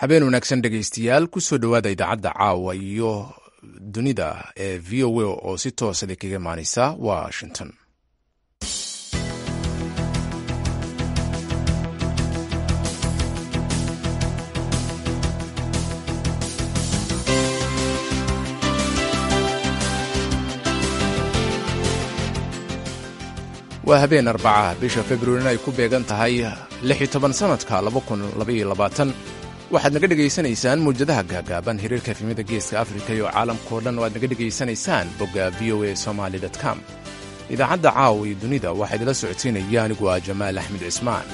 habeen wanaagsan dhegaystayaal kusoo dhowaada idaacadda caawa iyo dunida ee v o a oo si toosada kaga imaaneysa washington waa habeen arbaca bisha februarina ay ku beegan tahay sanadka waxaad naga dhegaysanaysaan mawjadaha gaagaaban hiriirka efimada geeska afrika iyo caalamkao dhan oo aad naga dhegaysanaysaan bogga v o a somaly com idaacadda caawa iyo dunida waxaa idila socodsiinaya anigu ah jamaal axmed cismaan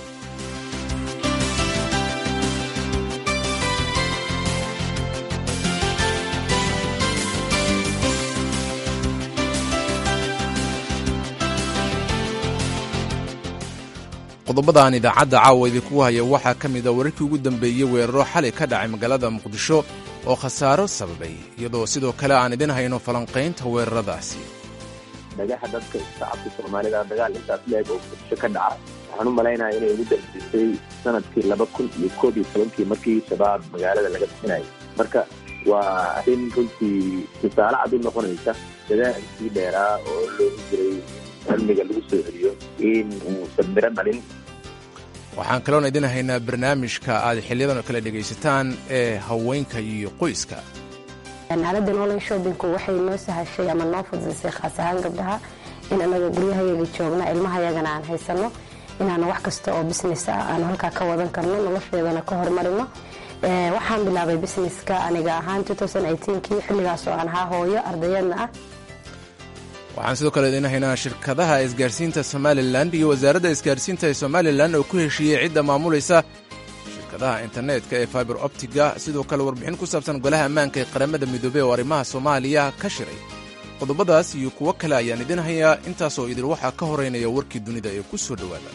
qodobadaan idaacadda caawa idinkugu haya waxaa ka mid a wararkii ugu dambeeyey weeraro xalay ka dhacay magaalada muqdisho oo khasaaro sababay iyadoo sidoo kale aan idin hayno falanqaynta weeraradaasi dhagaxa dadka shacabka soomaalida dagaal intaas leeg oo muqdisho ka dhaca waxaan u malaynaya inay ugu dambeysay sanadkii laba kun iyo koob iyo tobankii markii shabaab magaalada laga bixinayay marka waa arrin runtii tusaale cad u noqonaysa dadaalkii dheeraa oo loogu jiray cilmiga lagu soo celiyo in uusan miro dhalin waxaan kaloon idin haynaa barnaamijka aad xiliyadan oo kale dhegaysataan ee haweenka iyo qoyska aaladdan online shoppingku waxay noo sahashay ama noo fududaysay khaas ahaan gabdhaha in anaga guryahayaga joogna ilmahayagana aan haysano inaanu wax kasta oo business ah aanu halkaa ka wadan karno nolosheedana ka hormarino waxaan bilaabay businesska aniga ahaan kii xilligaas oo aan ahaa hooyo ardayadna ah waxaan sidoo kale idin haynaa shirkadaha isgaarsiinta somalilan iyo wasaaradda isgaarsiinta ee somalilan oo ku heshiiyey cidda maamulaysa shirkadaha internetka ee fiber optiga sidoo kale warbixin ku saabsan golaha ammaanka ee qaramada midoobey oo arrimaha soomaaliya ka shiray qodobadaas iyo kuwo kale ayaan idin hayaa intaasoo idil waxaa ka horeynaya warkii dunida ee ku soo dhowaada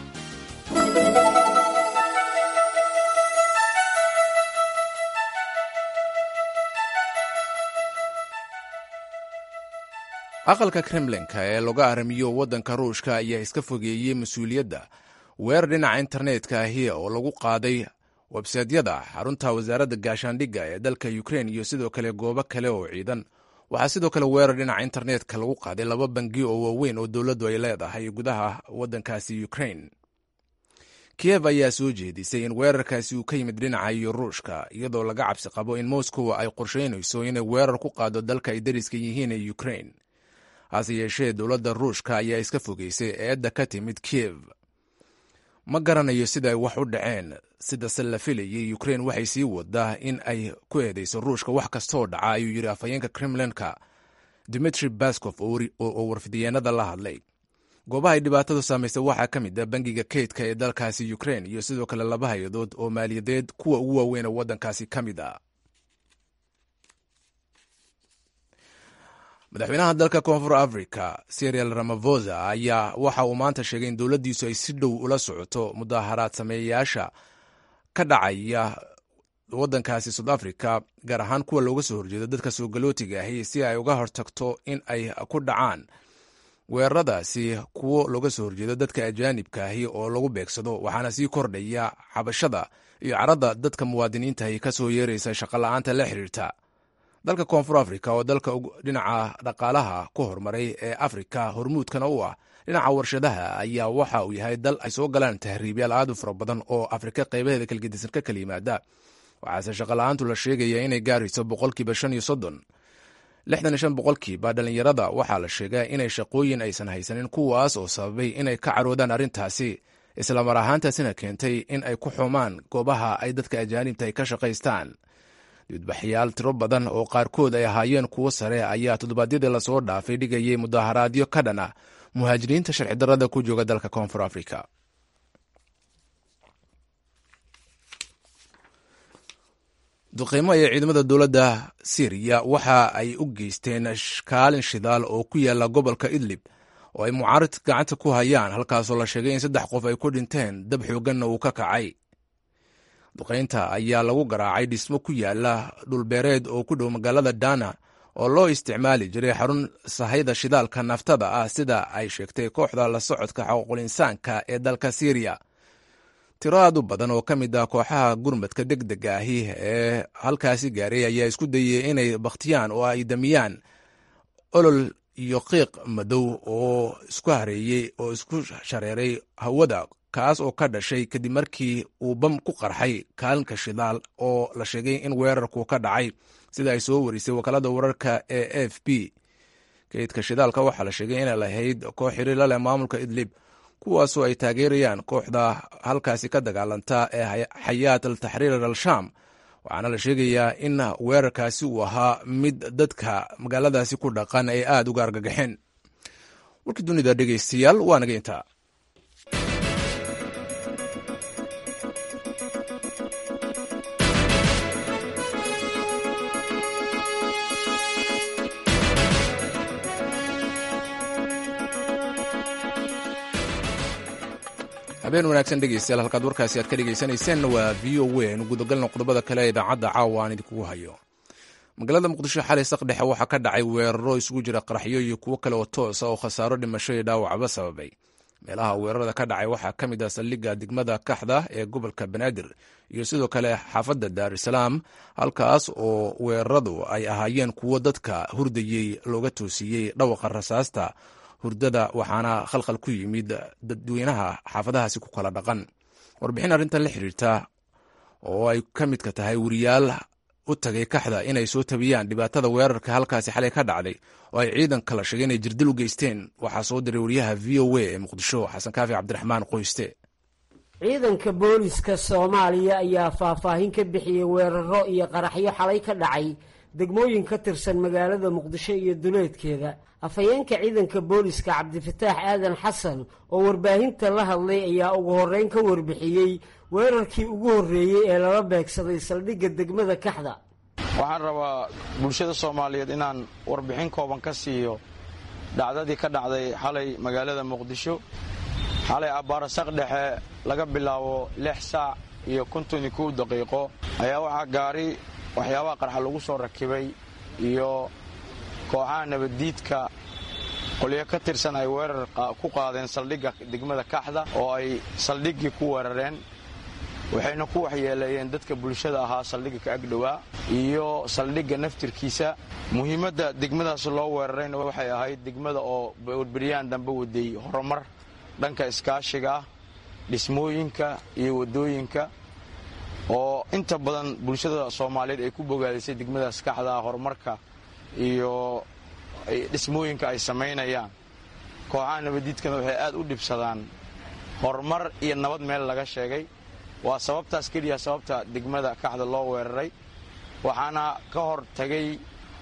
aqalka kremlinka ee laga aramiyo waddanka ruushka ayaa iska fogeeyey mas-uuliyadda weerar dhinaca internetka ahi oo lagu qaaday websaydyada xarunta wasaaradda gaashaandhigga ee dalka ukrein iyo sidoo kale goobo kale oo ciidan waxaa sidoo kale weerar dhinaca internetka lagu qaaday laba bangi oo waaweyn oo dowladdu ay leedahay gudaha waddankaasi ukrein kiyev ayaa soo jeedisay in weerarkaasi uu ka yimid dhinaca iyo ruushka iyadoo laga cabsi qabo in moscow ay qorsheynayso inay weerar ku qaado dalka ay dariska yihiin ee ukrein hase yeeshee dowladda ruushka ayaa iska fogeysay eedda ka timid kiyev ma garanayo sida ay wax u dhaceen sidase la filayay ukrein waxay sii wadaa in ay ku eedeyso ruushka wax kastooo dhaca ayuu yidhi afhayeenka kremlinka dimitri baskof oo warfidiyeenada la hadlay goobaha ay dhibaatadu saamaysay waxaa ka mid a bangiga kaydka ee dalkaasi ukrein iyo sidoo kale laba hay-adood oo maaliyadeed kuwa ugu waaweyn oo waddankaasi ka mid a madaxweynaha dalka koonfur africa serial ramafosa ayaa waxa uu maanta sheegay in dowladdiisu ay si dhow ula socoto mudaharaad sameeyayaasha ka dhacaya waddankaasi south africa gaar ahaan kuwa looga soo horjeedo dadka soo galootiga ahi si ay uga hortagto in ay ku dhacaan weeraradaasi kuwo looga soo horjeedo dadka ajaanibka ahi oo lagu beegsado waxaana sii kordhaya xabashada iyo caradda dadka muwaadiniintahi ka soo yeeraysa shaqola'aanta la xiriirta dalka koonfur africa oo dalka dhinaca dhaqaalaha ku horumaray ee afrika hormuudkana u ah dhinaca warshadaha ayaa waxa uu yahay dal ay soo galaan tahriibyaal aad u fara badan oo afrika qaybaheeda kalgedisan ka kala yimaada waxaase shaqola'aantu la sheegaya inay gaarayso boqolkiiba shan iyo soddon lixdan iyo shan boqolkiiba dhallinyarada waxaa la sheegaa inay shaqooyin aysan haysanin kuwaas oo sababay inay ka caroodaan arrintaasi islamar ahaantaasina keentay in ay ku xumaan goobaha ay dadka ajaanibta ay ka shaqaystaan dibadbaxyaal tiro badan oo qaarkood ay ahaayeen kuwo sare ayaa toddobaadyadii lasoo dhaafay dhigayay mudaharaadyo ka dhan ah muhaajiriinta sharci darrada ku jooga dalka koonfur africa duqeymo ee ciidamada dowladda syriya waxa ay u geysteen kaalin shidaal oo ku yaala gobolka idlib oo ay mucaarid gacanta ku hayaan halkaasoo la sheegay in saddex qof ay ku dhinteen dab xooganna uu ka kacay duqaynta ayaa lagu garaacay dhismo ku yaala dhulbeereed oo ku dhow magaalada dana oo loo isticmaali jiray xarun sahayda shidaalka naftada ah sida ay sheegtay kooxda la socodka xuquuqul insaanka ee dalka syriya tiro aad u badan oo ka mid ah kooxaha gurmadka deg dega ahi ee halkaasi gaaray ayaa isku dayay inay bakhtiyaan oo ay damiyaan olol iyo qiiq madow oo isku hareeyey oo isku shareeray hawada kaas oo ka dhashay kadib markii uu bam ku qarxay kaalinka shidaal oo la sheegay in weerarku ka dhacay sida ay soo warisay wakaalada wararka ee a f b kaydka shidaalka waxaa la sheegay inay lahayd koox xiriir la leh maamulka idlib kuwaasoo ay taageerayaan kooxda halkaasi ka dagaalanta ee xayaat al taxriir al sham waxaana la sheegayaa in weerarkaasi uu ahaa mid dadka magaaladaasi ku dhaqan ay aada uga argagaxeen warkii dunida dhegeystayaal waa naga intaa habeen wanaagsan dhegeystayaal halkaad warkaasi aad ka dhegeysanayseen waa v o a aynu gudagalna qodobada kale ee idaacadda caawa aan idinkugu hayo magaalada muqdisho xalay saqdhexe waxaa ka dhacay weeraro isugu jira qaraxyo iyo kuwo kale oo toosa oo khasaaro dhimasho iyo dhaawacba sababay meelaha weerarada ka dhacay waxaa ka mid ah saldhigga degmada kaxda ee gobolka banaadir iyo sidoo kale xaafadda daarusalaam halkaas oo weeraradu ay ahaayeen kuwo dadka hurdayey looga toosiyey dhawaqa rasaasta hurdada waxaana khalkhal ku yimid dadweynaha xaafadahaasi ku kala dhaqan warbixin arrintan la xiriirta oo ay ka midka tahay weriyaal u tagay kaxda inay soo tabiyaan dhibaatada weerarka halkaasi xalay ka dhacday oo ay ciidan kala sheegay inay jirdil u geysteen waxaa soo diray wariyaha v o a ee muqdisho xasan kaafi cabdiraxmaan qoyste ciidanka booliska soomaaliya ayaa faahfaahin ka bixiyey weeraro iyo qaraxyo xalay ka dhacay degmooyin ka tirsan magaalada muqdisho iyo duleedkeeda afhayeenka ciidanka booliska cabdifataax aadan xasan oo warbaahinta la hadlay ayaa ugu horreyn ka warbixiyey weerarkii ugu horreeyey ee lala beegsaday saldhigga degmada kaxda waxaan rabaa bulshada soomaaliyeed inaan warbixin kooban ka siiyo dhacdadii ka dhacday xalay magaalada muqdisho xalay abbaarasaq dhexe laga bilaabo lix saac iyo konton iyo kow daqiiqo ayaa waxaa gaari waxyaabaha qarxa lagu soo rakibay iyo kooxaha nabaddiidka qolyo ka tirsan ay weerar ku qaadeen saldhigga degmada kaxda oo ay saldhiggii ku weerareen waxayna ku waxyeeleeyeen dadka bulshada ahaa saldhigga ka agdhowaa iyo saldhigga naftirkiisa muhiimadda degmadaas loo weerarayna waxay ahayd degmada oo warberyaan dambe waday horumar dhanka iskaashiga ah dhismooyinka iyo waddooyinka oo inta badan bulshada soomaaliyeed ay ku bogaadisay degmadaas kaxdaa horumarka iyo dhismooyinka ay samaynayaan kooxaha nabaddiidkana waxay aad u dhibsadaan horumar iyo nabad meel laga sheegay waa sababtaas keliya sababta degmada kaxda loo weeraray waxaana ka hor tagay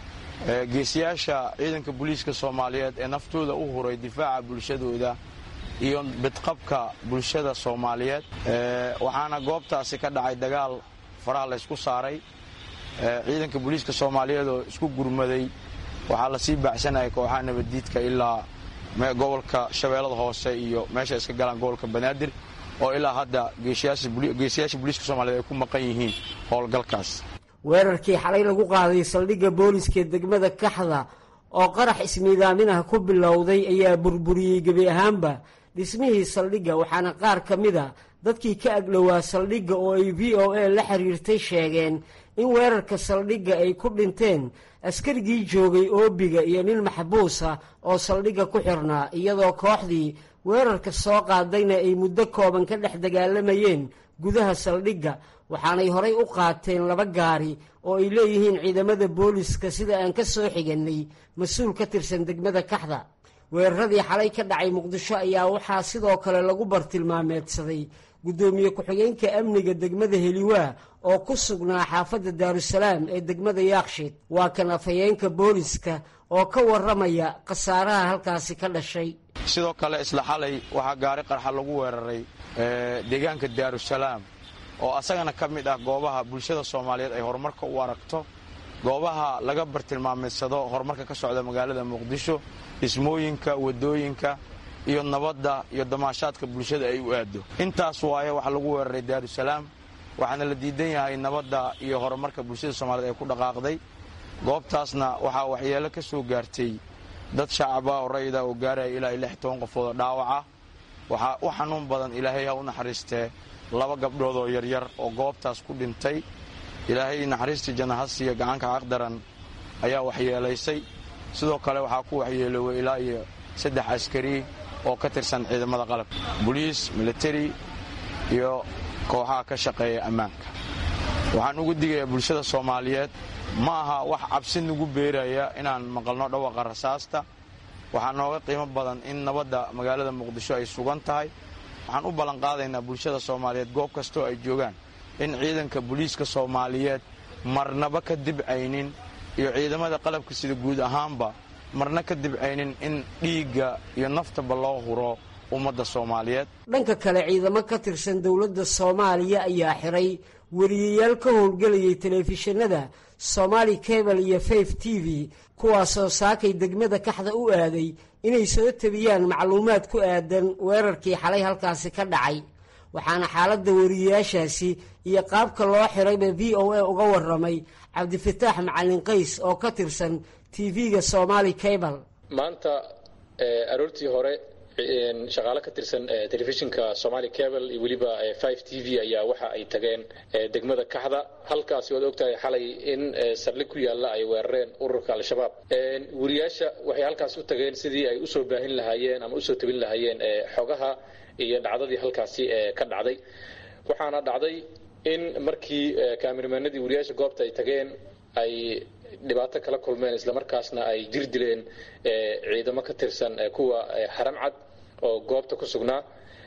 geesiyaasha ciidanka booliiska soomaaliyeed ee naftooda u huray difaaca bulshadooda iyo bidqabka bulshada soomaaliyeed waxaana goobtaasi ka dhacay dagaal faraha laysku saaray ciidanka booliiska soomaaliyeed oo isku gurmaday waxaa lasii baacsanayay kooxaha nabaddiidka ilaa gobolka shabeellada hoose iyo meesha iska galaan gobolka banaadir oo ilaa hadda geesiyaasha booliiska soomaliyeed ay ku maqan yihiin howlgalkaas weerarkii xalay lagu qaaday saldhigga booliiskaee degmada kaxda oo qarax ismiidaaminah ku bilowday ayaa burburiyey gebi ahaanba dhismihii saldhigga waxaana qaar ka mid a dadkii ka agdhowaa saldhigga oo ay v o a la xiriirtay sheegeen in weerarka saldhigga ay ku dhinteen askarigii joogay oobiga iyo nin maxbuus ah oo saldhigga ku xirnaa iyadoo kooxdii weerarka soo qaadayna ay muddo kooban ka dhex dagaalamayeen gudaha saldhigga waxaanay horay u qaateen laba gaari oo ay leeyihiin ciidamada booliska sida aan ka soo xigannay mas-uul ka tirsan degmada kaxda weeraradii xalay ka dhacay muqdisho ayaa waxaa sidoo kale lagu bartilmaameedsaday guddoomiye ku-xigeenka amniga degmada heliwaa oo ku sugnaa xaafadda daarusalaam ee degmada yaakshiid waa kan afhayeenka booliska oo ka warramaya khasaaraha halkaasi ka dhashay sidoo kale isla xalay waxaa gaari qarxa lagu weeraray deegaanka daarusalaam oo asagana ka mid ah goobaha bulshada soomaaliyeed ay horumarka u aragto goobaha laga bartilmaameedsado horumarka ka socda magaalada muqdisho dhismooyinka waddooyinka iyo nabadda iyo damaashaadka bulshada ay u aado intaas waaye waxaa lagu weeraray daarusalaam waxaana la diidan yahay nabadda iyo horumarka bulshada soomaliyeed ay ku dhaqaaqday goobtaasna waxaa waxyeelo ka soo gaartay dad shacaba oo rayida oo gaaraya ilaa iyo lix toban qofood oo dhaawaca waxaa u xanuun badan ilaahay ha u naxariistee laba gabdhood oo yaryar oo goobtaas ku dhintay ilaahay naxariistii janahasiya gacanka aqdaran ayaa waxyeelaysay sidoo kale waxaa ku waxyeeloway ilaa iyo saddex askari oo ka tirsan ciidamada qalabka boliis militari iyo kooxaha ka shaqeeya ammaanka waxaan ugu digayaa bulshada soomaaliyeed ma aha wax cabsi nagu beeraya inaan maqalno dhawaqa rasaasta waxaa nooga qiimo badan in nabadda magaalada muqdisho ay sugan tahay waxaan u ballanqaadaynaa bulshada soomaaliyeed goob kastoo ay joogaan in ciidanka booliiska soomaaliyeed marnaba ka dibcaynin iyo ciidamada qalabka sida guud ahaanba marna ka dibcaynin in dhiigga iyo naftaba loo huro ummadda soomaaliyeed dhanka kale ciidamo ka tirsan dowladda soomaaliya ayaa xiray weriyayaal ka howlgelayay telefishinada somaali cable iyo faif t v kuwaasoo saakay degmada kaxda u aaday inay soo tabiyaan macluumaad ku aadan weerarkii xalay halkaasi ka dhacay waxaana xaaladda weriyayaashaasi iyo qaabka loo xirayba v o a uga waramay cabdifataax macalin qays oo ka tirsan tv-ga somaali cable maanta aroortii hore shaqaale ka tirsan telefishinka somaali cable iyo weliba five t v ayaa waxa ay tageen degmada kaxda halkaasi waad ogtahay xalay in saldhig ku yaalla ay weerareen ururka al-shabaab weriyaasha waxay halkaas u tageen sidii ay usoo baahin lahaayeen ama usoo tabin lahaayeen xogaha iyo dhacdadii halkaasi ka dhacday waxaana dhacday in markii kaamirmaanadii weriyaasha goobta ay tageen ay dhibaato kala kulmeen islamarkaasna ay jir dileen ciidamo ka tirsan kuwa haramcad oo goobta ku sugnaa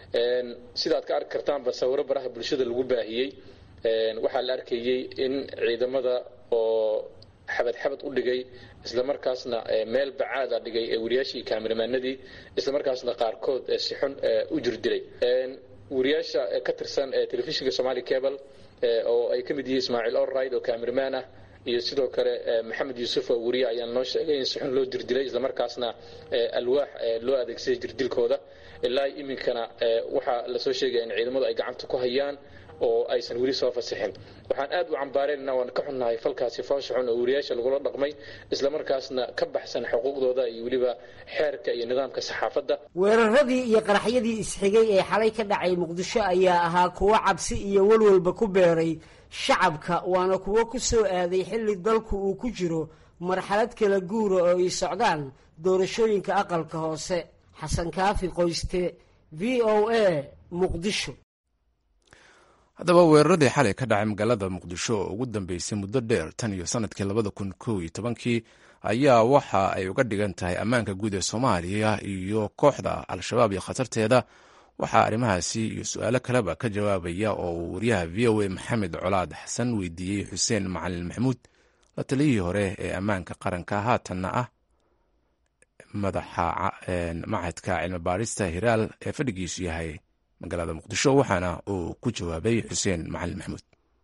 sidaad ka arki kartaanba sawiro baraha bulshada lagu baahiyey waxaa la arkayey in ciidamada oo xabad xabad u dhigay islamarkaasna meel bacaada dhigay weriyaashii kaamirmaanadii islamarkaasna qaarkood si xun u jir dilay weriyaasha ka tirsan telefishinka somaali cable oo ay ka mid yihiin ismaaciil orride oo kaamirmaan ah iyo sidoo kale maxamed yuusuf oo weriye ayaa noo sheegay in si xun loo jirdilay islamarkaasna alwaax loo adeegsaday jirdilkooda ilaa iminkana waxaa lasoo sheegaya in ciidamadu ay gacanta ku hayaan oo aysan weli soo fasixin waxaan aad u cambaarayna waan ka xunnahay falkaasi foosha xun oo weriyaasha lagula dhaqmay islamarkaasna ka baxsan xuquuqdooda iyo weliba xeerka iyo nidaamka saxaafadda weeraradii iyo qaraxyadii isxigay ee xalay ka dhacay muqdisho ayaa ahaa kuwo cabsi iyo walwalba ku beeray shacabka waana kuwo ku soo aaday xilli dalku uu ku jiro marxalad kala guura oo ay socdaan doorashooyinka aqalka hoose xasan kaafi qoyste v o a muqdisho haddaba weeraradii xalay ka dhacay magaalada muqdisho oo ugu dambeysay muddo dheer tan iyo sanadkii labada kun kow iyo tobankii ayaa waxa ay uga dhigan tahay ammaanka guud ee soomaaliya iyo kooxda al-shabaab iyo khatarteeda waxaa arrimahaasi iyo su-aalo kaleba ka jawaabaya oo uu wariyaha v o a maxamed colaad xasan weydiiyey xuseen macalin maxamuud la taliyihii hore ee ammaanka qaranka haatanna ah madaxa machadka cilmi baarista hiraal ee fadhigiisu yahay magaalada muqdisho waxaana uu ku jawaabay xuseen macalin maxamuud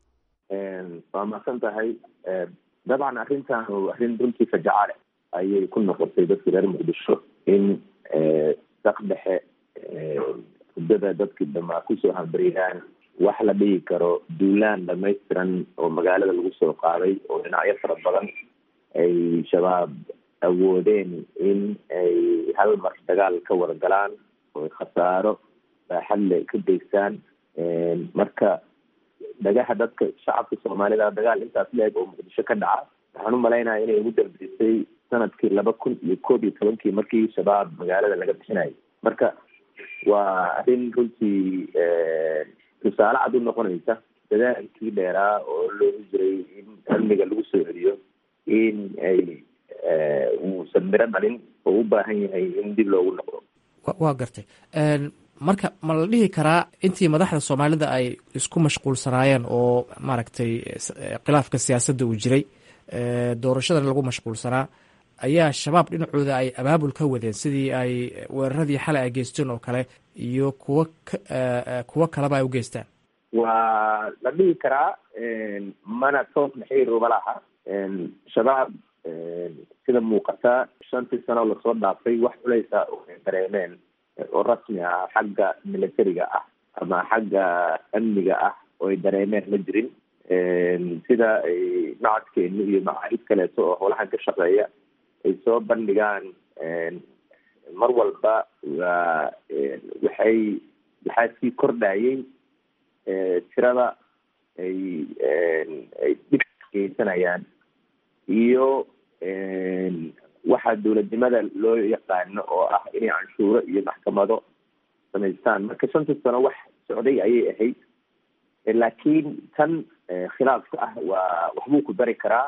waa mahadsan tahay dabcan arrintan arrin runtii fajacaale ayay ku noqotay dadka reer muqdisho in sak dhexe muddada dadkii dhamaa kusoo hambariyaan wax la dhigi karo duulaan dhamaystiran oo magaalada lagu soo qaaday oo dhinacyo fara badan ay shabaab awoodeen in ay hal mar dagaal ka wada galaan oo khasaaro baaxadle ka geystaan marka dhagaha dadka shacabka soomaalida dagaal intaas leeg oo muqdisho ka dhaca waxaan umalaynaya inay ugu dambeysay sanadkii laba kun iyo koob iyo tobankii markii shabaab magaalada laga bixinayay marka waa arrin runtii tusaale cad u noqonaysa dadaalkii dheeraa oo loogu jiray in amniga lagu soo celiyo in ay uusan miro dhalin oo u baahan yahay in dib loogu noqdo waa gartay marka ma la dhihi karaa intii madaxda soomaalida ay isku mashquulsanaayeen oo maaragtay khilaafka siyaasadda uu jiray doorashadan lagu mashquulsanaa ayaa shabaab dhinacooda ay abaabul ka wadeen sidii ay weeraradii xalay ay geysteen oo kale iyo kuwo kuwo kaleba ay u geystaan waa la dhihi karaa mana toos naxiiruba laha shabaab sida muuqata shantii sano lasoo dhaafay wax culeysa oo ay dareemeen oo rasmi ah xagga militariga ah ama xagga amniga ah oo ay dareemeen ma jirin sida ay macadkeeni iyo macaahid kaleeto oo howlahan ka shaqeeya ay soo bandhigaan mar walba waa waxay waxaa sii kordhayay tirada ay ay dhib geysanayaan iyo waxaa dowladnimada loo yaqaano oo ah inay canshuuro iyo maxkamado samaystaan marka shanta sano wax socday ayay ahayd laakiin tan khilaafka ah waa waxbuu ku dari karaa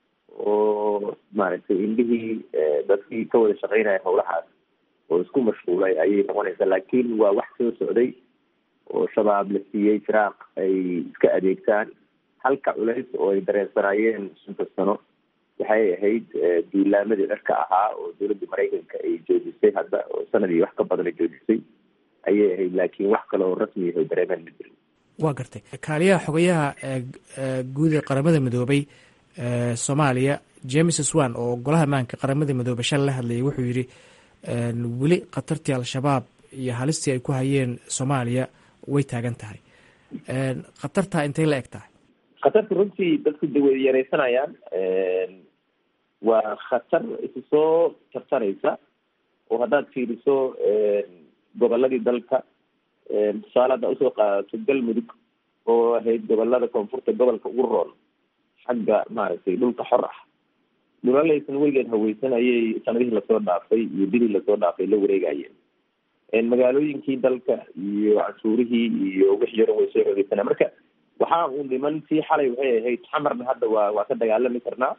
oo maaragtay indhihii dadkii ka wada shaqeynaya howlahaas oo isku mashquulay ayay noqonaysaa laakiin waa wax soo socday oo shabaab la siiyey firaaq ay iska adeegtaan halka culays oo ay dareensanaayeen shanta sano waxay ahayd duulaamadii dharka ahaa oo dowladda maraykanka ay joojisay hadda oo sanadii wax ka badan ay joojisay ayay ahayd laakiin wax kale oo rasmi ah dareemeen ma jirin waa gartay kaaliyaha xogayaha guud ee qaramada midoobay soomaaliya james swan oo golaha maanka qaramada midoobey shal la hadlayay wuxuu yidhi weli khatartii al-shabaab iyo halistii ay ku hayeen soomaaliya way taagan tahay khatartaa intay la eg tahay khatarta runtii dadku de way yareysanayaan waa khatar isu soo tartaraysa oo haddaad fiiriso goboladii dalka tusaale haddaa usoo qaadato galmudug oo ahayd gobolada koonfurta gobolka ugu roon xagga maaragtay dhulka xor ah dhulaleysan weligeed haweysan ayay sanadihii lasoo dhaafay iyo bidii lasoo dhaafay la wareegayeen magaalooyinkii dalka iyo canshuurihii iyo wixii yaran way soo xogeysanaa marka waxaa uu dhiman tii xalay waxay ahayd xamarna hadda waa waa ka dagaalami karnaa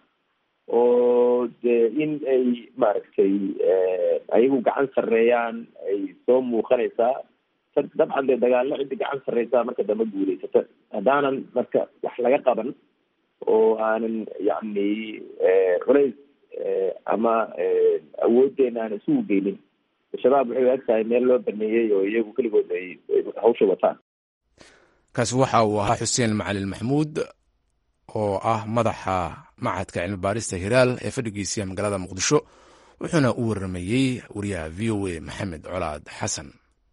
oo de in ay maaragtay ayagu gacan sarreeyaan ay soo muuqanaysaa dabcan dee dagaallo cidda gacan sarreysaa marka dambe guuleysata haddaanan marka wax laga qaban oo aanan yacni culays ama awooddeena aan isugu geynin shabaab waxay ag tahay meel loo baneeyey oo iyagu keligood ay hawsha wataan kaasi waxa uu ahaa xuseen macalin maxamuud oo ah madaxa macadka cilmi baarista hiraal ee fadhigiisiya magaalada muqdisho wuxuuna u waramayey wariyaha v o a maxamed colaad xasan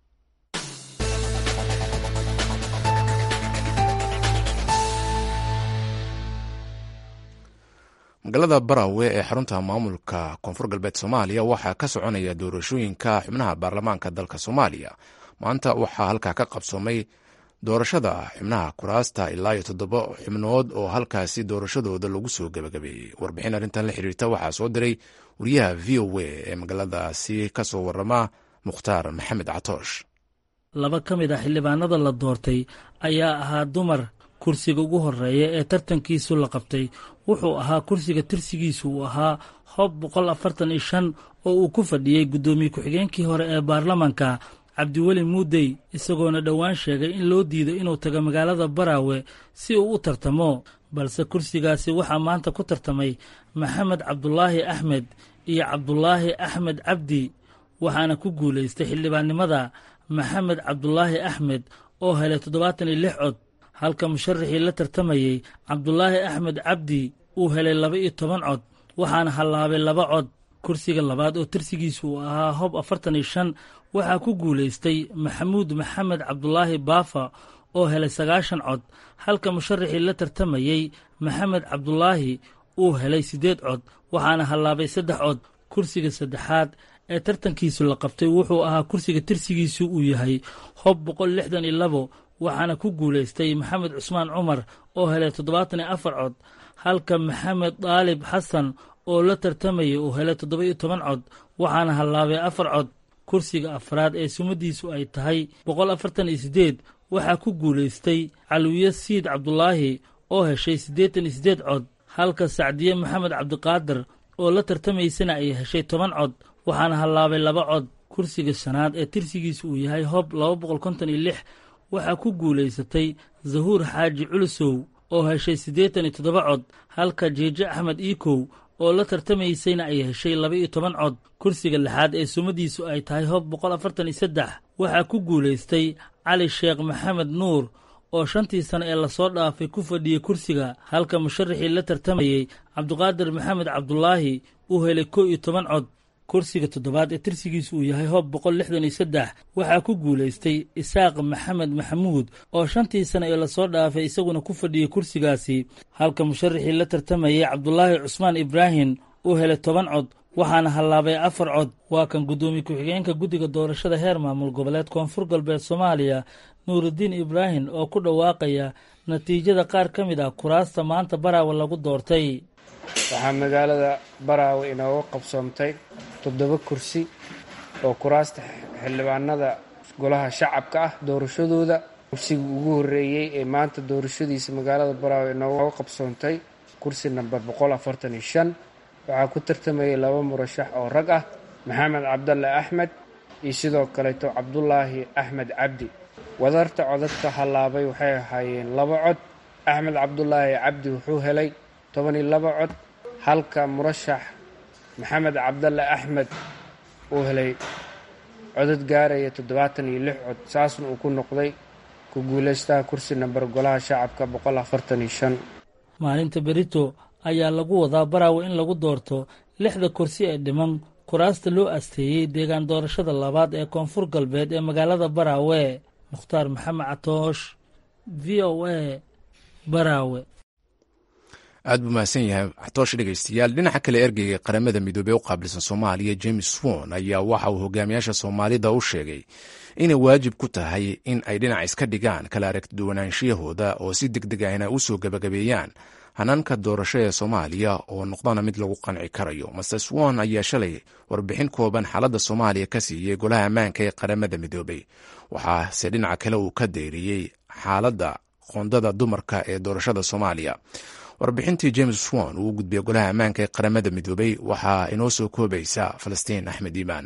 magaalada barawe ee xarunta maamulka koonfur galbeed soomaaliya waxaa ka soconaya doorashooyinka xubnaha baarlamaanka dalka soomaaliya maanta waxaa halkaa ka qabsoomay doorashada xubnaha kuraasta ilaa iyo toddoba xubnood oo halkaasi doorashadooda lagu soo gebagabeeyey warbixin arrintan la xiriirta waxaa soo diray wariyaha v o a ee magaaladaasi kasoo warama mukhtaar maxamed catoosh laba ka mid ah xildhibaanada la doortay ayaa ahaa dumar kursiga ugu horeeya ee tartankiisu la qabtay wuxuu ahaa kursiga tirsigiisu uu ahaa hob boqol afartan iyo shan oo uu ku fadhiyey guddoomiye ku-xigeenkii hore ee baarlamanka cabdiweli muudey isagoona dhowaan sheegay in loo diido inuu tago magaalada baraawe si uu u tartamo balse kursigaasi waxaa maanta ku tartamay maxamed cabdulaahi axmed iyo cabdulaahi axmed cabdi waxaana ku guulaystay xildhibaannimada maxamed cabdulaahi axmed oo helay toddobaatan iyo lix cod halka musharaxii la tartamayey cabdulaahi axmed cabdi uu helay laba iyo toban cod waxaana hallaabay laba cod kursiga labaad oo tirsigiisu uu ahaa hob afartan iyo shan waxaa ku guulaystay maxamuud maxamed cabdulaahi baafa oo helay sagaashan cod halka musharaxii la tartamayey maxamed cabdulaahi uu helay siddeed cod waxaana hallaabay saddex cod kursiga saddexaad ee tartankiisu la qabtay wuxuu ahaa kursiga tirsigiisu uu yahay hob boqol lixdan iyo labo waxaana ku guulaystay maxamed cusmaan cumar oo helay toddobaatan iyo afar cod halka maxamed daalib xasan oo la tartamayay uu helay toddoba iyo toban cod waxaana hallaabay afar cod kursiga afraad ee sumadiisu ay tahay boqol afartan iyo siddeed waxaa ku guulaystay calwiye siid cabdulaahi oo heshay siddeetan iyo siddeed cod halka sacdiye maxamed cabdiqaadir oo la tartamaysana ay heshay toban cod waxaana hallaabay laba cod kursiga shanaad ee tirsigiisu uu yahay hob laba boqol konton iyo lix waxaa ku guulaysatay zahuur xaaji culusow oo heshay siddeetan iyo toddoba cod halka jiijo axmed iikow oo la tartamaysayna ay heshay laba iyo toban cod kursiga lixaad ee sumadiisu ay tahay hob boqol afartan iyo saddex waxaa ku guulaystay cali sheekh maxamed nuur oo shantii sano ee lasoo dhaafay ku fadhiyey kursiga halka musharaxii la tartamayey cabdiqaadir maxamed cabdulaahi uu helay kow iyo toban cod kursiga toddobaad ee tirsigiisu uu yahay hob boqol lixdan iyo saddex waxaa ku guulaystay isaaq maxamed maxamuud oo shantii sano ee lasoo dhaafay isaguna ku fadhiyey kursigaasi halka musharaxii la tartamayey cabdulaahi cusmaan ibraahim uu helay toban cod waxaana hallaabay afar cod waa kan guddoomiye ku-xigeenka guddiga doorashada heer maamul goboleed koonfur galbeed soomaaliya nuurudiin ibraahim oo ku dhawaaqaya natiijada qaar ka mid ah kuraasta maanta baraawe lagu doortay waxaa magaalada baraawe inooga qabsoomtay toddoba kursi oo kuraasta xildhibaanada golaha shacabka ah doorashadooda kursiga ugu horreeyey ee maanta doorashadiisa magaalada baraawe inooga qabsoontay kursi namber boqol afartan iyo shan waxaa ku tartamayay laba murashax oo rag ah maxamed cabdalle axmed iyo sidoo kaleeto cabdulaahi axmed cabdi wadarta codadka hallaabay waxay ahaayeen laba cod axmed cabdulaahi cabdi wuxuu helay toban iyo laba cod halka murashax maxamed cabdalle axmed uu helay codad gaaraya toddobaatan iyo lix cod saasna uu ku noqday ku guulaystaha kursi namber golaha shacabka boqol afartan iyo shan maalinta berito ayaa lagu wadaa baraawe in lagu doorto lixda kursi ee dhiman kuraasta loo asteeyey deegaan doorashada labaad ee koonfur galbeed ee magaalada baraawe mukhtaar maxamed catoosh v o a baraawe aad buu mahadsan yahay xatoosh dhegeystayaal dhinaca kale ergeyga qaramada midoobey u qaabilsan soomaaliya james won ayaa waxa uu hogaamiyaasha soomaalida u sheegay inay waajib ku tahay in ay dhinac iska dhigaan kala aragtiduwanaanshiyahooda oo si deg deg ahna u soo gabagabeeyaan hanaanka doorasho ee soomaaliya oo noqdana mid lagu qanci karayo master swon ayaa shalay warbixin kooban xaaladda soomaaliya ka siiyey golaha ammaanka ee qaramada midoobey waxaase dhinaca kale uu ka deyriyey xaaladda qoondada dumarka ee doorashada soomaaliya warbixintii james swon uu u gudbiyey golaha ammaanka ee qaramada midoobey waxaa inoo soo koobaysa falastiin axmed iimaan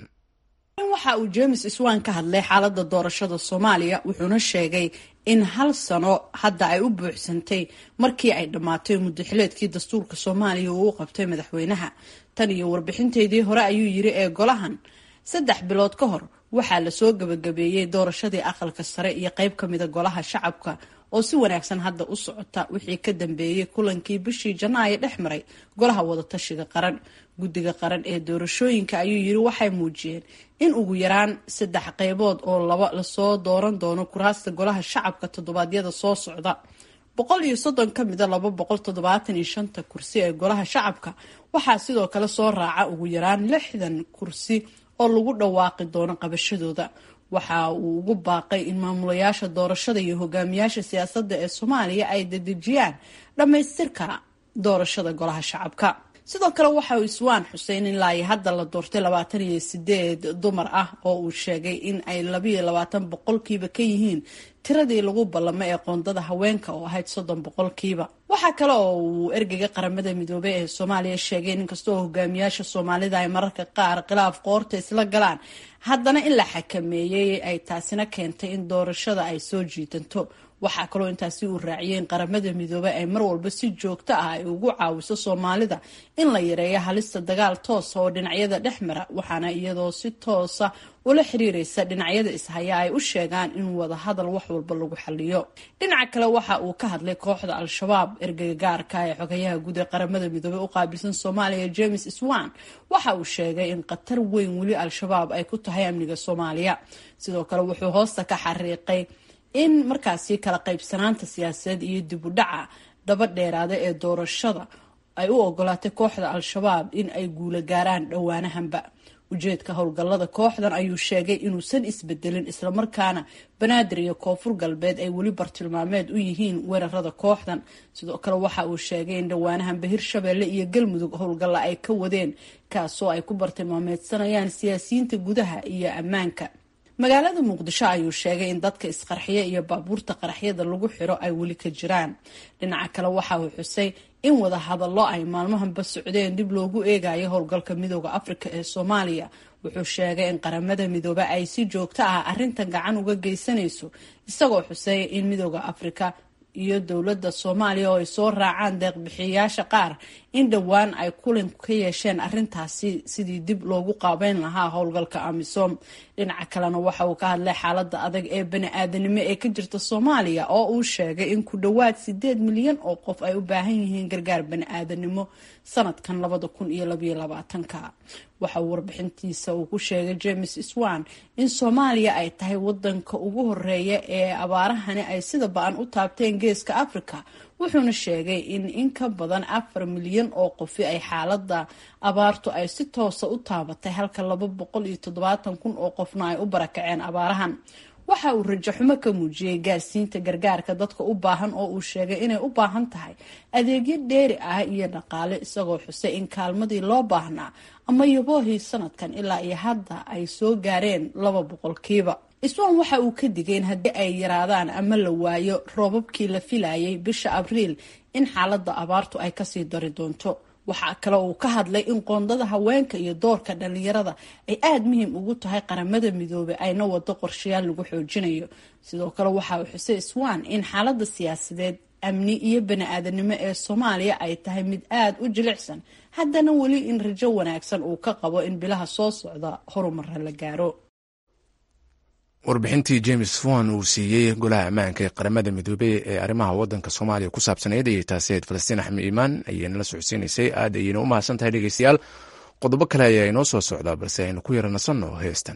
waxa uu james swan ka hadlay xaaladda doorashada soomaaliya wuxuuna sheegay in hal sano hadda ay u buuxsantay markii ay dhammaatay muddaxileedkii dastuurka soomaaliya uu u qabtay madaxweynaha tan iyo warbixinteedii hore ayuu yiri ee golahan saddex bilood ka hor waxaa lasoo gabagabeeyey doorashadii aqalka sare iyo qeyb ka mida golaha shacabka oo si wanaagsan hadda u socota wixii ka dambeeyey kulankii bishii janaayo dhex maray golaha wadatashiga qaran guddiga qaran ee doorashooyinka ayuu yiri waxay muujiyeen in ugu yaraan saddex qeybood oo laba lasoo dooran doono kuraasta golaha shacabka toddobaadyada soo socda boqol iyo soddon ka mida laba boqol toddobaatan iyo shanta kursi ee golaha shacabka waxaa sidoo kale soo raaca ugu yaraan lixdan kursi oo lagu dhawaaqi doono qabashadooda waxa uu ugu baaqay in maamulayaasha doorashada iyo hogaamiyaasha siyaasadda ee soomaaliya ay dedejiyaan dhammaystirka doorashada golaha shacabka sidoo kale waxa uu iswaan xuseen in laai hadda la doortay labaatan iyo sideed dumar ah oo uu sheegay in ay labayo labaatan boqolkiiba ka yihiin tiradii lagu ballamay ee qoondada haweenka oo ahayd soddon boqolkiiba waxaa kale oo uu ergeyga qaramada midoobey ee soomaaliya sheegay in kastoo hogaamiyaasha soomaalida ay mararka qaar khilaaf qoorta isla galaan haddana in la xakameeyey ay taasina keentay in doorashada ay soo jiidanto waxaa kaloo intaasi uu raaciyay in qaramada midoobey ay mar walba si joogto ah ay ugu caawiso soomaalida in la yareeyo halista dagaal toosa oo dhinacyada dhex mara waxaana iyadoo si toosa ula xiriireysa dhinacyada ishaya ay u sheegaan in wadahadal wax walba lagu xaliyo dhinaca kale waxa uu ka hadlay kooxda al-shabaab ergeyga gaarka ee xogayaha guud ee qaramada midoobey u qaabilsan soomaaliya james swan waxa uu sheegay in khatar weyn weli al-shabaab ay ku tahay amniga soomaaliya sidoo kale wuxuu hoosta ka xariiqay in markaasi kala qaybsanaanta siyaasadeed iyo dib u dhaca daba dheeraada ee doorashada ay u ogolaatay kooxda al-shabaab in ay guula gaaraan dhowaanahanba ujeedka howlgallada kooxdan ayuu sheegay inuusan isbedelin islamarkaana banaadir iyo koonfur galbeed ay weli bartilmaameed u yihiin weerarada kooxdan sidoo kale waxa uu sheegay in dhowaanahanba hirshabeelle iyo galmudug howlgalla ay ka wadeen kaasoo ay ku bartilmaameedsanayaan siyaasiyiinta gudaha iyo ammaanka magaalada muqdisho ayuu sheegay in dadka isqarxiya iyo baabuurta qaraxyada lagu xiro ay weli ka jiraan dhinaca kale waxa uu xusay in wada hadallo ay maalmahanba socdeen dib loogu eegayo howlgalka midooda afrika ee soomaaliya wuxuu sheegay in qaramada midoobe ay si joogto ah arrintan gacan uga geysanayso isagoo xusay in midooda afrika iyo dowladda soomaaliya oo ay soo raacaan deeqbixiyayaasha qaar in dhowaan ay kulan ka yeesheen arrintaasi sidii dib loogu qaabeyn lahaa howlgalka amisom dhinaca kalena waxa uu ka hadlay xaaladda adag ee bani-aadanimo ee ka jirta soomaaliya oo uu sheegay in ku dhowaad sideed milyan oo qof ay u baahan yihiin gargaar bani-aadanimo sanadkan labada kun iyo labayo labaatanka waxa uu warbixintiisa uu ku sheegay james swan in soomaaliya ay tahay wadanka ugu horeeya ee abaarahani ay sida ba-an u taabteen geeska africa wuxuuna sheegay in in ka badan afar milyan oo qofi ay xaalada abaartu ay si toosa u taabatay halka laba boqol iyo toddobaatan kun oo qofna ay u barakaceen abaarahan waxa uu rajaxumo ka muujiyey gaarsiinta gargaarka dadka u baahan oo uu sheegay inay u baahan tahay adeegyo dheeri ah iyo dhaqaale isagoo xusay in kaalmadii loo baahnaa ama yaboohii sanadkan ilaa iyo hadda ay soo gaareen laba boqolkiiba iswan waxa uu ka digay in haddii ay yaraadaan ama la waayo roobabkii la filayay bisha abriil in xaaladda abaartu ay kasii dari doonto waxaa kale uu ka hadlay in qoondada haweenka iyo doorka dhalinyarada ay aada muhiim ugu tahay qaramada midoobay ayna wado qorshayaal lagu xoojinayo sidoo kale waxa uu xusay swan in xaaladda siyaasadeed amni iyo bani-aadanimo ee soomaaliya ay tahay mid aada u jilicsan haddana weli in rajo wanaagsan uu ka qabo in bilaha soo socda horumara la gaaro warbixintii james wan uu siiyey golaha ammaanka ee qaramada midoobey ee arrimaha wadanka soomaaliya ku saabsanayd ayay taasi ayd falastiin axmed iimaan ayayna la socodsiinaysay aad ayayna u mahadsan tahay dhegeystayaal qodobo kale ayaa inoo soo socdaa balse aynu ku yara nasanno heestan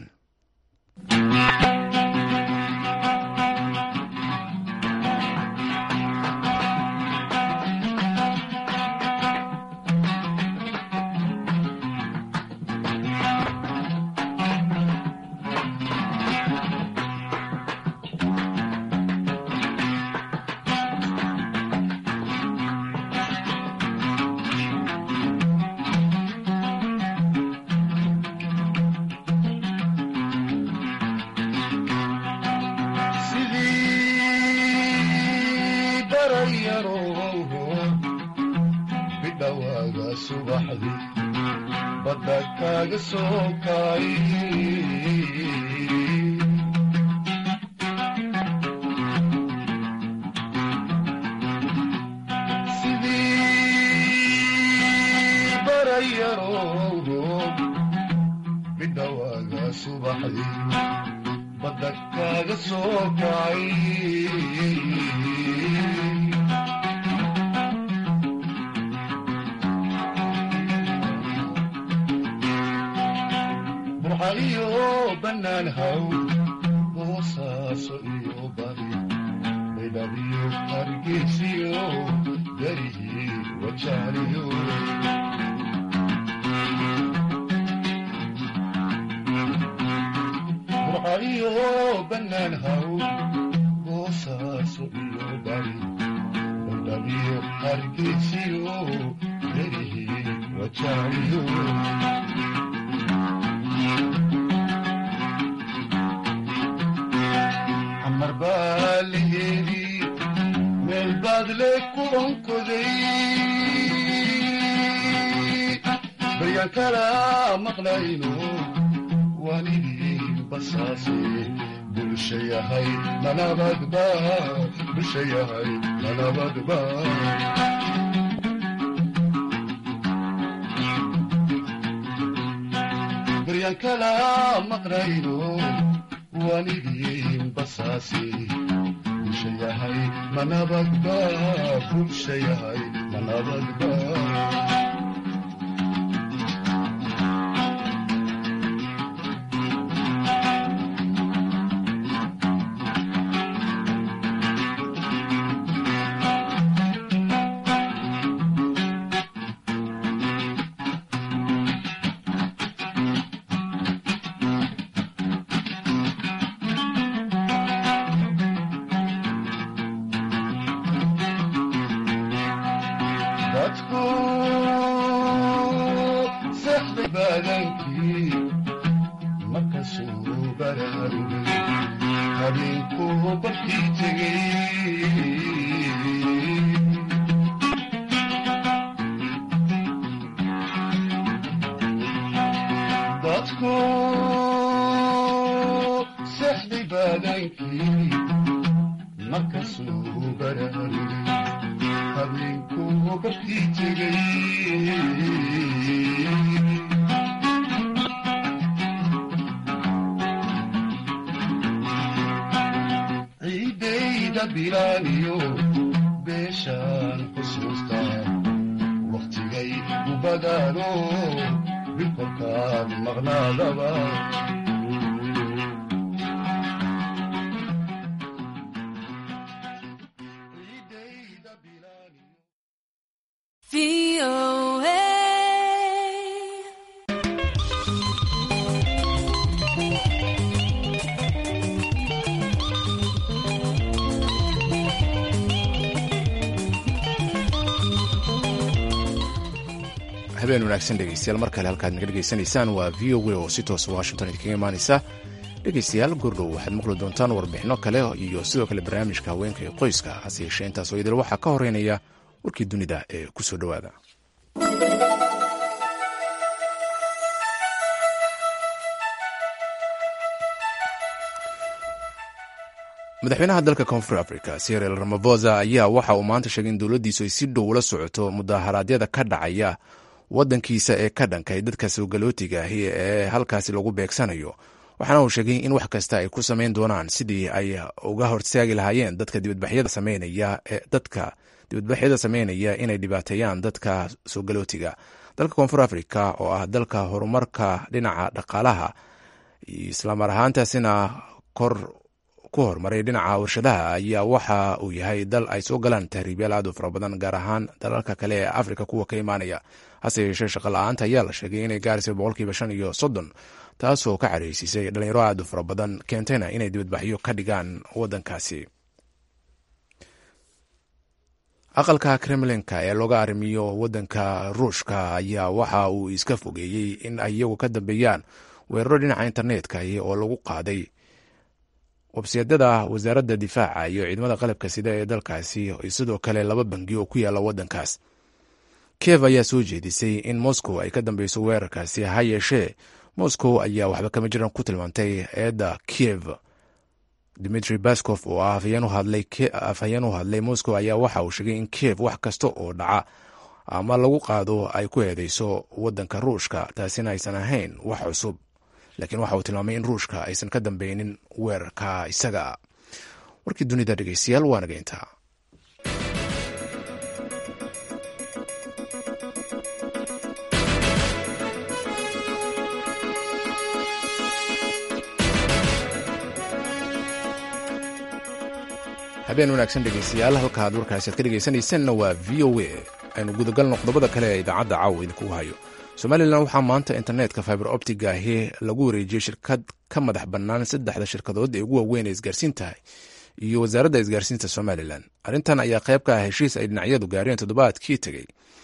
habeen wanaagsan dhegeystayaal mar kale halkaad naga dhegeysanaysaan waa v o a oo si toosa washington idinkaga imaanaysa dhegeystayaal goordhow waxaad maqli doontaan warbixino kale iyo sidoo kale barnaamijka haweenka ee qoyska hase yeeshee intaas oo idil waxaa ka horeynaya warkii dunida ee ku soo dhowaada madaxweynaha dalka koonfur africa siril ramafosa ayaa waxa uu maanta sheegay in dowladdiisu ay si dhow ula socoto mudaharaadyada ka dhacaya waddankiisa ee ka dhankay dadka soogalootiga ahi ee halkaasi lagu beegsanayo waxaana uu sheegay in wax kasta ay ku samayn doonaan sidii ay uga hortaagi lahaayeen dadka dibadbaxyada sameynaya ee dadka dibadbaxyada sameynaya inay dhibaateeyaan dadka soogalootiga dalka koonfur africa oo ah dalka horumarka dhinaca dhaqaalaha islamar ahaantaasina kor ku horumaray dhinaca warshadaha ayaa waxa uu yahay dal ay soo galaan tahriibyaal aad u fara badan gaar ahaan dalalka kale ee afrika kuwa ka imaanaya hase yeeshee shaqa la-aanta ayaa la sheegay inay gaaraysa boqolkiiba shan iyo soddon taasoo ka careysiisay dhalinyaro aad u fara badan keentayna inay dibadbaxyo ka dhigaan waddankaasi aqalka kremlinka ee looga arrimiyo waddanka ruushka ayaa waxa uu iska fogeeyey in ay iyagu ka dambeeyaan weeraro dhinaca internetka oo lagu qaaday websiyadada wasaaradda difaaca iyo ciidamada qalabka sida ee dalkaasi sidoo kale laba bangi oo ku yaala waddankaas kiev ayaa soo jeedisay in moscow ay ka dambeyso weerarkaasi ha yeeshee moscow ayaa waxba kama jiran ku tilmaantay eedda kiev dimitri baskof oo ah afhayeen u hadlay moscow ayaa waxa uu sheegay in kiev wax kasta oo dhaca ama lagu qaado ay ku eedeyso waddanka ruushka taasina aysan ahayn wax cusub laakiin waxa uu tilmaamay in ruushka aysan ka dambeynin weerarka isaga warkii dunida dhegeystayaal waa nageyntaa habeen wanaagsan dhegeystayaal halkaad warkaasi aad ka dhegeysanaysanna waa v o a aynu gudagalno qodobada kale ee idaacadda caawa idinkugu hayo somalilan waxaa maanta internetka fiber optiga ahi lagu wareejiyey shirkad ka madax bannaan saddexda shirkadood ee ugu waaweyn ee isgaarsiinta iyo wasaaradda isgaarsiinta somalilan arrintan ayaa qayb ka ah heshiis ay dhinacyadu gaareen toddobaadkii tegey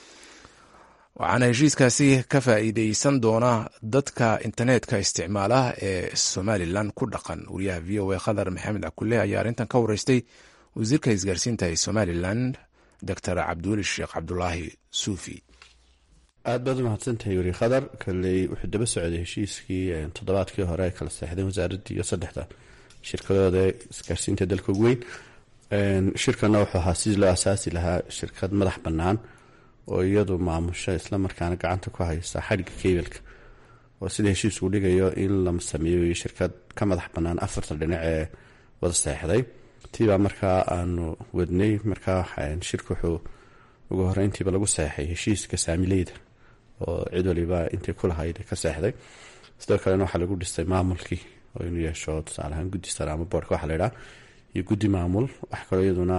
waxaana heshiiskaasi ka faa'iideysan doona dadka internetka isticmaala ee somalilan ku dhaqan wariyaha v o a khadar maxamed cakule ayaa arrintan ka wareystay wasiirka isgaarsiinta ee somalilan doctor cabdiweli sheekh cabdulaahi suufi aada baad u mahadsantahay weri khadar kaley wuxuu daba socday heshiiskii toddobaadkii hore ay kala seexdeen wasaaraddii iyo saddexda shirkadooda ee isgaarsiinta dalka ugu weyn shirkana wuxuu ahaa sidii loo asaasi lahaa shirkad madax bannaan oo iyadu maamusha islamarkaana gacanta ku haysa xadhigga kebilka oo sida heshiisku dhigayo in la sameeyo shirkad ka madax bannaan afarta dhinac ee wada seexday tiibaa markaa aanu wadnay markaa shirka wuxuu ugu horeyntiiba lagu seexay heshiiska saamileyda oo cid waliba intay ku lahayd ka seexday sidoo kalena waxaa lagu dhistay maamulkii oo inuu yeesho tusaaleahaan guddi sare ama boorka waxa la idhaha iyo guddi maamul wax kaloo iyaduna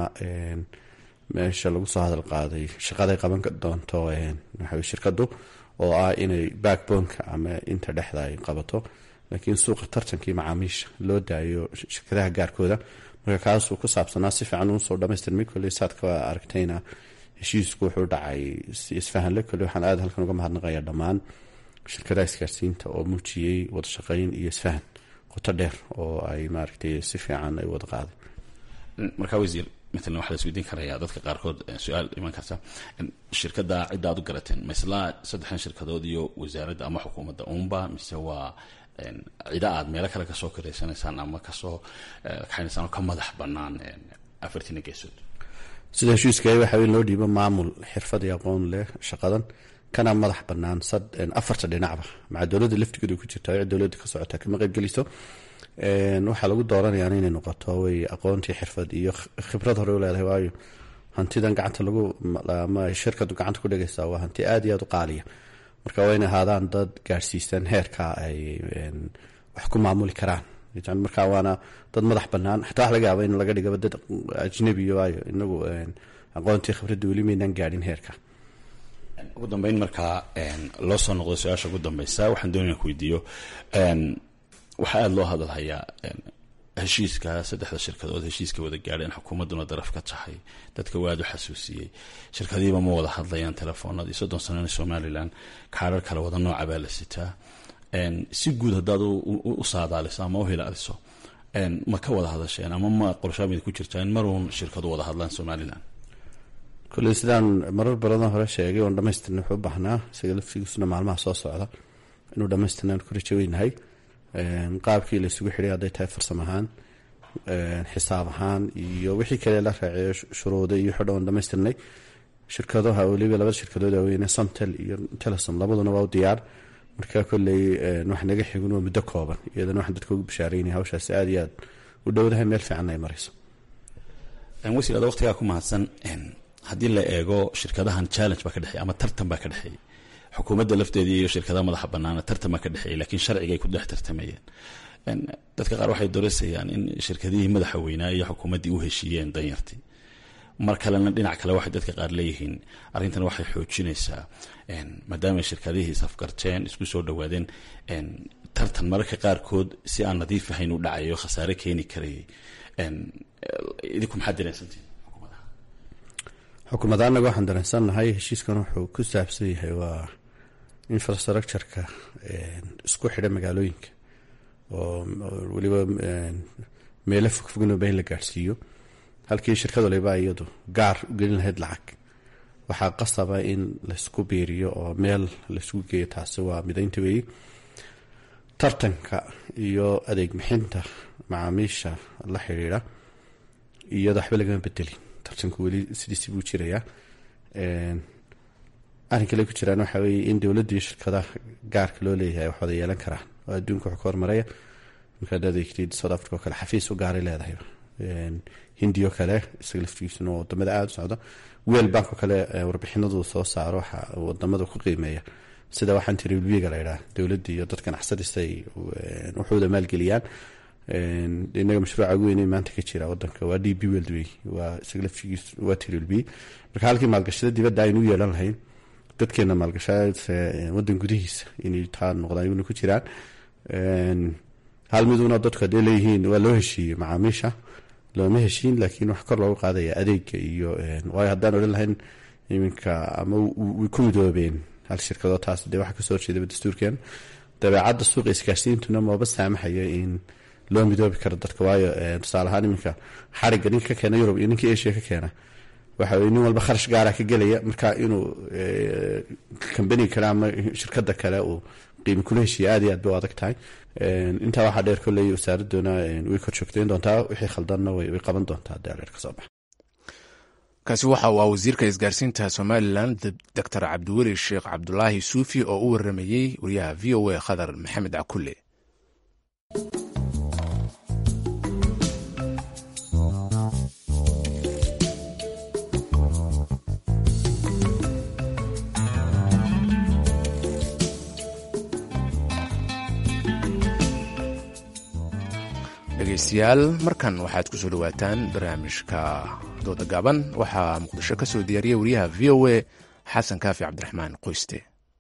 meesha lagu soo hadal qaaday shaqaday qaban doonto waxa shirkadu oo ah inay backboneka ama inta dhexda ay qabato laakiin suuqa tartankii macaamiisha loo daayo shirkadaha gaarkooda marka kaasuu ku saabsanaa si fiican uusoo dhamaystirmay kolley saad ka aragtayna heshiisku wuxuu dhacay si isfahanle kolley waxaan aada halkan uga mahadnaqayaa dhammaan shirkadaha isgaarsiinta oo muujiyey wada shaqeyn iyo isfahan qoto dheer oo ay maaragtay si fiican ay wada qaaday markaa wasiir matalan waxaa la isweydiin karayaa dadka qaarkood su-aal iman karta shirkadda cidda aad u garateen maislaa saddexdan shirkadood iyo wasaaradda ama xukuumadda uunba mise waa cida aad meelo kale kasoo kareysanaysaan ama kasoo kaxaynaysaan oo ka madax bannaan afartiina geesood sida heshiiska waxa in loo dhiibo maamul xirfad iyo aqoon leh shaqadan kana madax bannaan afarta dhinacba maca dowladda laftigeedu ku jirta cid dowladda ka socota kama qaybgeliso waxaa lagu dooranayaan inay noqoto way aqoontii xirfad iyo khibrad hore u leedahay waayo hantidan gacanta lagu ama shirkadu gacanta ku dhegaysaa waa hanti aada iyo aada u qaaliya marka waa inay ahaadaan dad gaarsiisan heerka ay wax ku maamuli karaan marka waana dad madax banaan xataa wax laga yaaba in laga dhigaba dad ajnabi waayo inagu aqoontii khibradda weli maynaan gaadhin heerka ugu dambeyn markaa loo soo noqdo su-aasha ugu dambeysa waxaan doonaya ku weydiiyo waxaa aada loo hadalhayaa heshiiska saddexda shirkadood heshiiska wada gaadheen xukuumadduna daraf ka tahay dadka waad u xasuusiyey shirkadiiba ma wada hadlayaan telefoonadii soddon sanana somalilan kaarar kale wada nooca baa la sitaa si guud haddaad u saadaaliso ama u hilaaliso ma ka wada hadasheen ama ma qorshaamid ku jirtaa in maruun shirkadu wada hadlaan somalilan kolley sidaan marar badan hore sheegay oon dhamaystirna wuxuu u baahnaa isaga laftigiisuna maalmaha soo socda inuu dhamaystirnaan ku rajo weynahay qaabkii la isugu xidhay hadday tahay farsamo ahaan xisaab ahaan iyo wixii kale la raaceeyo shuruuda iyo xidho oon dhamaystirnay shirkadaha weliba labada shirkadood waaweyne somtel iyo telesom labaduna waa u diyaar marka kolley wax naga xigun waa muddo kooban iyadana waxaan dadka ugu bashaareynaya hawshaasi aada iyo aad u dhowdahay meel fiicanna ay marayso wasiir ada waqtigaa ku mahadsan haddii la eego shirkadahan challenge baa ka dhexeey ama tartan baa ka dhexeeyey xukuumadda lafteedii iyo shirkadaha madaxa banaana tartan baa ka dhexeeyey lakiin sharcigay ku dhex tartamayeen dadka qaar waxay doorasayaan in shirkadihii madaxa weynaa iyo xukuumaddii u heshiiyeen danyartii mar kalena dhinac kale waxay dadka qaar leeyihiin arrintan waxay xoojinaysaa maadaama shirkadihii isafgarteen isku soo dhawaadeen tartan mararka qaarkood si aan nadiif ahayn u dhacayo khasaare keeni karayay idinku maxaad dareensantihin xukuumad anaga waxaan dareensannahay heshiiskan wuxuu ku saabsan yahay waa infrastructureka isku xidha magaalooyinka oo weliba meelo fogfognoba in la gaadhsiiyo halkii shirkad waliba iyadu gaar u gelin lahayd lacag waxaa qasaba in laysku biiriyo oo meel laysku geeyo taasi waa midaynta weeye tartanka iyo adeeg bixinta macaamiisha la xidhiidha iyada waxba lagama bedelin tartanku weli sidiisi buu jirayaa arrin kale ku jiraan waxaa weeye in dowladda iyo shirkadaha gaarka loo leeyahay wax wada yeelan karaan oo adduunka wax ka hormaraya markaad adeegtid south africa oo kale xafiis u gaaray leedahay hindioo kale isaga laftigiisuna oo wadamada aada u socda weel bank oo kale warbixinadu soo saaro waxa wadamada ku qiimeeya sida waxaan tiri ulbiga la ydhaha dowladda iyo dad ganacsadiisa ay waxooda maalgeliyaan inaga mashruuca ugu weynay maanta ka jira wadanka waa d b weld wey waa isaga laftigiis waa tiri ulbi marka halkii maalgashada dibadda aynu u yeelan lahayn dadkeena maalgashaad wadan gudihiisa inay taa noqdaan iyaguna ku jiraan hal miduna dadku hadday leeyihiin waa loo heshiiyey macaamiisha looma heshiin laakiin wax kor loogu qaadaya adeega iyo waayo haddaan odhan lahayn iminka ama way ku midoobeen hal shirkadoo taas dee waxa kasoo horjeedaba dastuurkeen dabeecadda suuqa isgaarsiintuna maba saamaxayo in loo midoobi karo dadka waayo tusaale ahaan iminka xarigga ninka ka keena yurub iyo ninka asia ka keena waxa weye nin walba kharash gaara ka gelaya marka inuu kambaniga kale ama shirkada kale uu qiimi kula heshiiya aad iyo aad bay u adag tahay intaa waxaa dheer kolley wasaaraduna way kor joogtayn doontaa wixii khaldanna way qaban doontaa haddii adeer ka soo baxa kaasi waxa uu ah wasiirka isgaarsiinta somalilan doctor cabdiweli sheekh cabdulaahi suufi oo u waramayey wariyaha v o a khadar maxamed cakulle dhegeystayaal markan waxaad ku soo dhowaataan barnaamijka dooda gaaban waxaa muqdisho ka soo diyaariya wariyaha v o a xasan kaafi cabdiraxmaan qoyste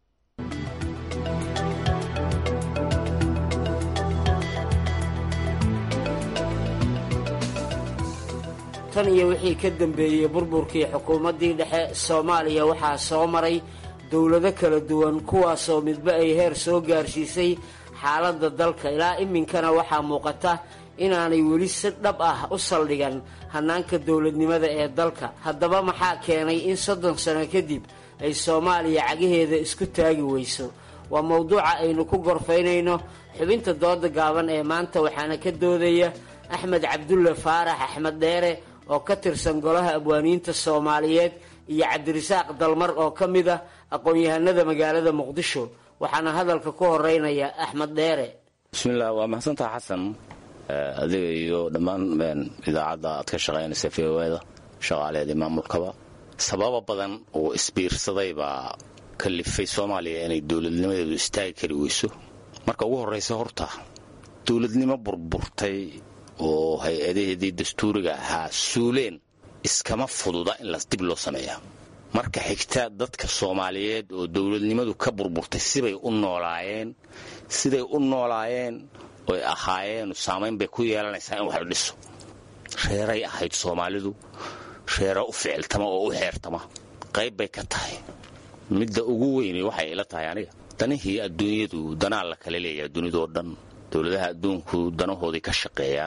tan iyo wixii ka dambeeyey burburkii xukuumaddii dhexe soomaaliya waxaa soo maray dowlado kala duwan kuwaasoo midba ay heer soo gaarsiisay xaaladda dalka ilaa iminkana waxaa muuqata inaanay weli si dhab ah u saldhigan hannaanka dowladnimada ee dalka haddaba maxaa keenay in soddon sano kadib ay soomaaliya cagaheeda isku taagi weyso waa mowduuca aynu ku gorfaynayno xubinta dooda gaaban ee maanta waxaana ka doodaya axmed cabdulle faarax axmed dheere oo ka tirsan golaha abwaaniinta soomaaliyeed iyo cabdirasaaq dalmar oo ka mid ah aqoon-yahanada magaalada muqdisho waxaana hadalka ku horeynaya axmed dheere bismillaah waa mahadsantaha xasan adiga iyo dhammaan idaacadda aad ka shaqaynaysa v o da shaqaaleedii maamulkaba sababa badan oo isbiirsaday baa kalifay soomaaliya inay dowladnimadeedu istaagi kari weyso marka ugu horraysa horta dowladnimo burburtay oo hay-adaheedii dastuuriga ahaa suuleen iskama fududa in las dib loo sameeya marka xigta dadka soomaaliyeed oo dowladnimadu ka burburtay sibay u noolaayeen siday u noolaayeen oy ahaayeen saamayn bay ku yeelanaysaa in wax la dhiso reeray ahayd soomaalidu reero u ficiltama oo u xeertama qayb bay ka tahay midda ugu weyni waxay ila tahay aniga danihii adduunyadu danaa la kala leeyahay dunidoo dhan dowladaha adduunku danahoodii ka shaqeeyaan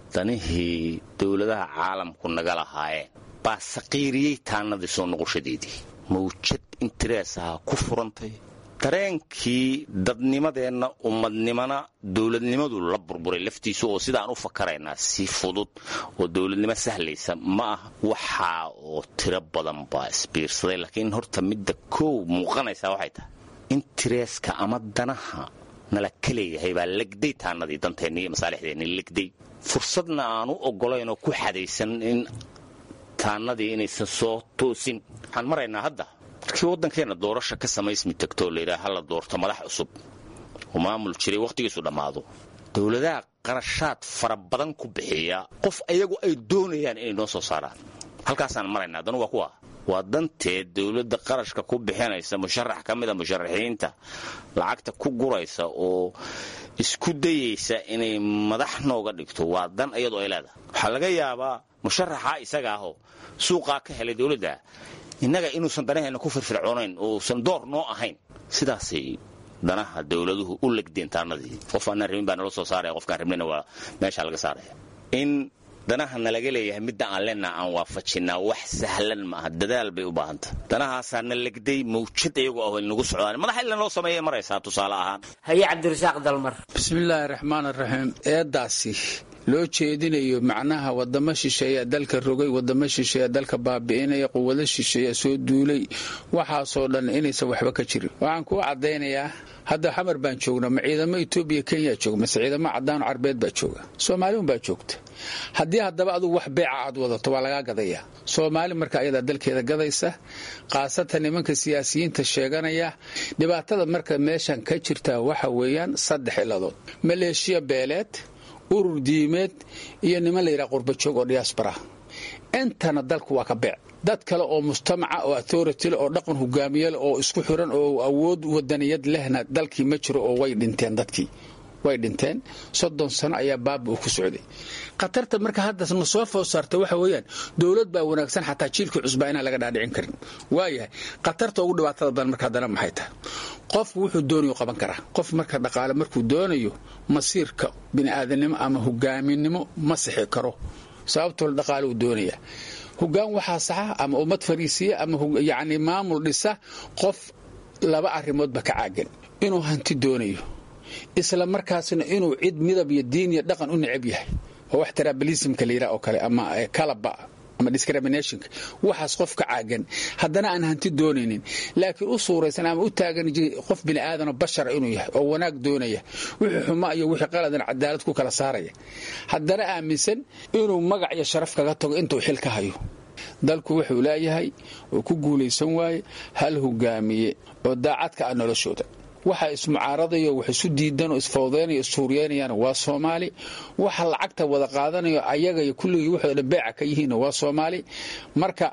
danihii dowladaha caalamku naga lahaayeen baa saqiiriyey taannadii soo noqoshadeedii mawjad intereesaha ku furantay dareenkii dadnimadeenna ummadnimana dowladnimadu la burburay laftiisu oo sidaan u fakaraynaa si fudud oo dowladnimo sahlaysa ma ah waxaa oo tiro badan baa isbiirsaday laakiin horta midda koow muuqanaysaa waxay tahay intereeska ama danaha nala ka leeyahay baa legday taannadii danteenni iyo masaalixdeenni legday fursadna aanu oggolaynoo ku xadaysan in taannadii inaysan soo toosin waxaan maraynaa hadda markii waddankeenna doorasha ka samaysmi tagtoo layidhaha hala doorto madax cusub oo maamul jiray wakhtigiisu dhammaado dowladaha qarashaad fara badan ku bixiya qof ayagu ay doonayaan inay noo soo saaraan halkaasaan maraynaa danu waa kuwa waa danteed dowladda qarashka ku bixinaysa musharax ka mida musharaxiinta lacagta ku guraysa oo isku dayaysa inay madax nooga dhigto waa dan iyadoo ay leedahay waxaa laga yaabaa musharaxa isaga ahoo suuqaa ka helay dowladda innaga inuusan danaheenna ku firfircoonayn uusan door noo ahayn sidaasay danaha dowladuhu u legdeen taanadii qof aanaan rabin baa nala soo saaraya qofkaan rabnina waa meeshaa laga saaraya in danaha nalaga leeyahay midda aan lena aan waafajinaa wax sahlan maaha dadaal bay u baahanta danahaasaa na legday mawjad iyagoo ah nagu socdaan madax ila noo sameeya maraysaa tusaale ahaan haye cabdirasaaq dalmar bismillaahi raxmaan raxiim eedaasi loo jeedinayo macnaha wadamo shisheeya dalka rogay wadamo shisheeya dalka baabi'inaya quwado shisheeya soo duulay waxaasoo dhan inaysan waxba ka jirin waxaan kuu caddaynayaa hadda xamar baan joognaa ma ciidamo etoobiya kenya jooga mase ciidamo cadaano carbeed baa jooga soomaaliun baa joogta haddii haddaba adugu wax beeca aad wadato waa lagaa gadayaa soomaali marka ayadaa dalkeeda gadaysa khaasatan nimanka siyaasiyiinta sheeganaya dhibaatada marka meeshan ka jirta waxa weeyaan saddex iladood maleeshiya beeleed urur diimeed iyo niman layidhaha qurbajoog oo diyaasbara intana dalku waa ka beec dad kale oo mujtamaca oo authorityl oo dhaqan hogaamiyal oo isku xiran oo awood wadaniyad lehna dalkii ma jiro oo way dhinteen dadkii way dhinteen soddon sano ayaa baaba uu ku socday khatarta marka hadda na soo food saarta waxa weeyaan dowlad baa wanaagsan xataa jiilkii cusbaa inaan laga dhaadhicin karin waayahay khatarta ugu dhibaatada badan marka haddana maxay tahay qofku wuxuu doonayo qaban karaa qof marka dhaqaale markuu doonayo masiirka bini'aadanimo ama hogaaminimo ma sixi karo sababtoo dhaqaale uu doonaya hogaan waxaa saxa ama ummad fariisiya ama yacni maamul dhisa qof laba arrimoodba ka caagan inuu hanti doonayo isla markaasna inuu cid midab iyo diin iyo dhaqan u necab yahay oo wax trabalismka la yidhaha oo kale ama kalaba ama discriminationka waxaas qof ka caagan haddana aan hanti doonaynin laakiin u suuraysan ama u taagan qof bini'aadanoo bashara inuu yahay oo wanaag doonaya wixii xuma iyo wixii qaladan cadaalad ku kala saaraya haddana aaminsan inuu magac iyo sharaf kaga tago intuu xil ka hayo dalku wuxuu leeyahay oo ku guulaysan waaye hal hogaamiye oo daacadka ah noloshooda waxa ismucaaradayo wax isu diidanoo isfawdeynayo issuuriyeynayaan waa soomaali waxa lacagta wada qaadanayo ayaga iyo kulligii waxoo dhan beeca ka yihiinna waa soomaali marka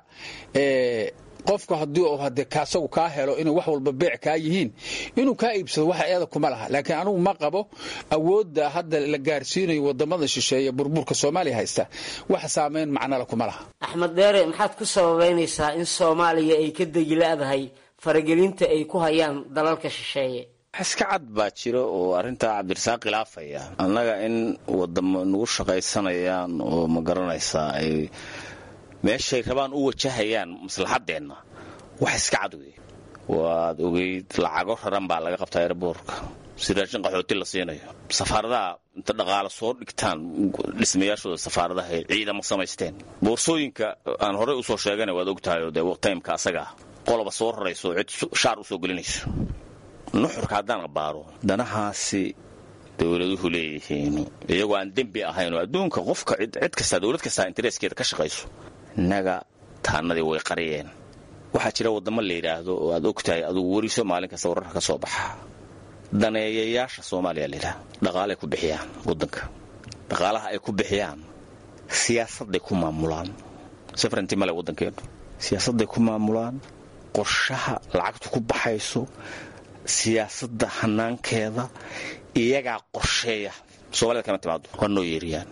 qofku haddii uu hade kaasagu kaa helo inay wax walba beec kaa yihiin inuu kaa iibsado waxa eeda kuma laha laakiin anugu ma qabo awoodda hadda la gaarsiinayo wadamada shisheeye burburka soomaaliya haysta wax saamayn macnala kuma laha axmed dheere maxaad ku sababaynaysaa in soomaaliya ay ka degilaadahay faragelinta ay ku hayaan dalalka shisheeye iska cad baa jira oo arrintaa cabdirasaaq khilaafaya annaga in wadamo nagu shaqaysanayaan oo ma garanaysaa ay meeshay rabaan u wajahayaan maslaxadeenna wax iska cad wey waad ogeyd lacago raran baa laga qabtaa erboorka si raashin qaxooti la siinayo safaaradaha inta dhaqaalo soo dhigtaan dhismayaashooda safaaradaha ay ciidamo samaysteen boorsooyinka aan horey usoo sheegana waad ogtahay oo dee taymka asagaa qoloba soo rarayso cid shaar u soo gelinayso nuxurka haddaan abaaro danahaasi dowladuhu leeyihiin iyagoo aan dembi ahayn oo adduunka qofka cid kastaa dowlad kastaa intereeskeeda ka shaqayso innaga taanadii way qariyeen waxaa jira waddamo la yidhaahdo oo aad ogtahay adugu weriso maalin kasta wararka ka soo baxa daneeyayaasha soomaaliya layidhaha dhaqaalay ku bixiyaan waddanka dhaqaalaha ay ku bixiyaan siyaasadday ku maamulaan safranti male waddankeenu siyaasadday ku maamulaan qorshaha lacagtu ku baxayso siyaasadda hanaankeeda iyagaa qorsheeya soomaalida kama timaado waa noo yeeriyaan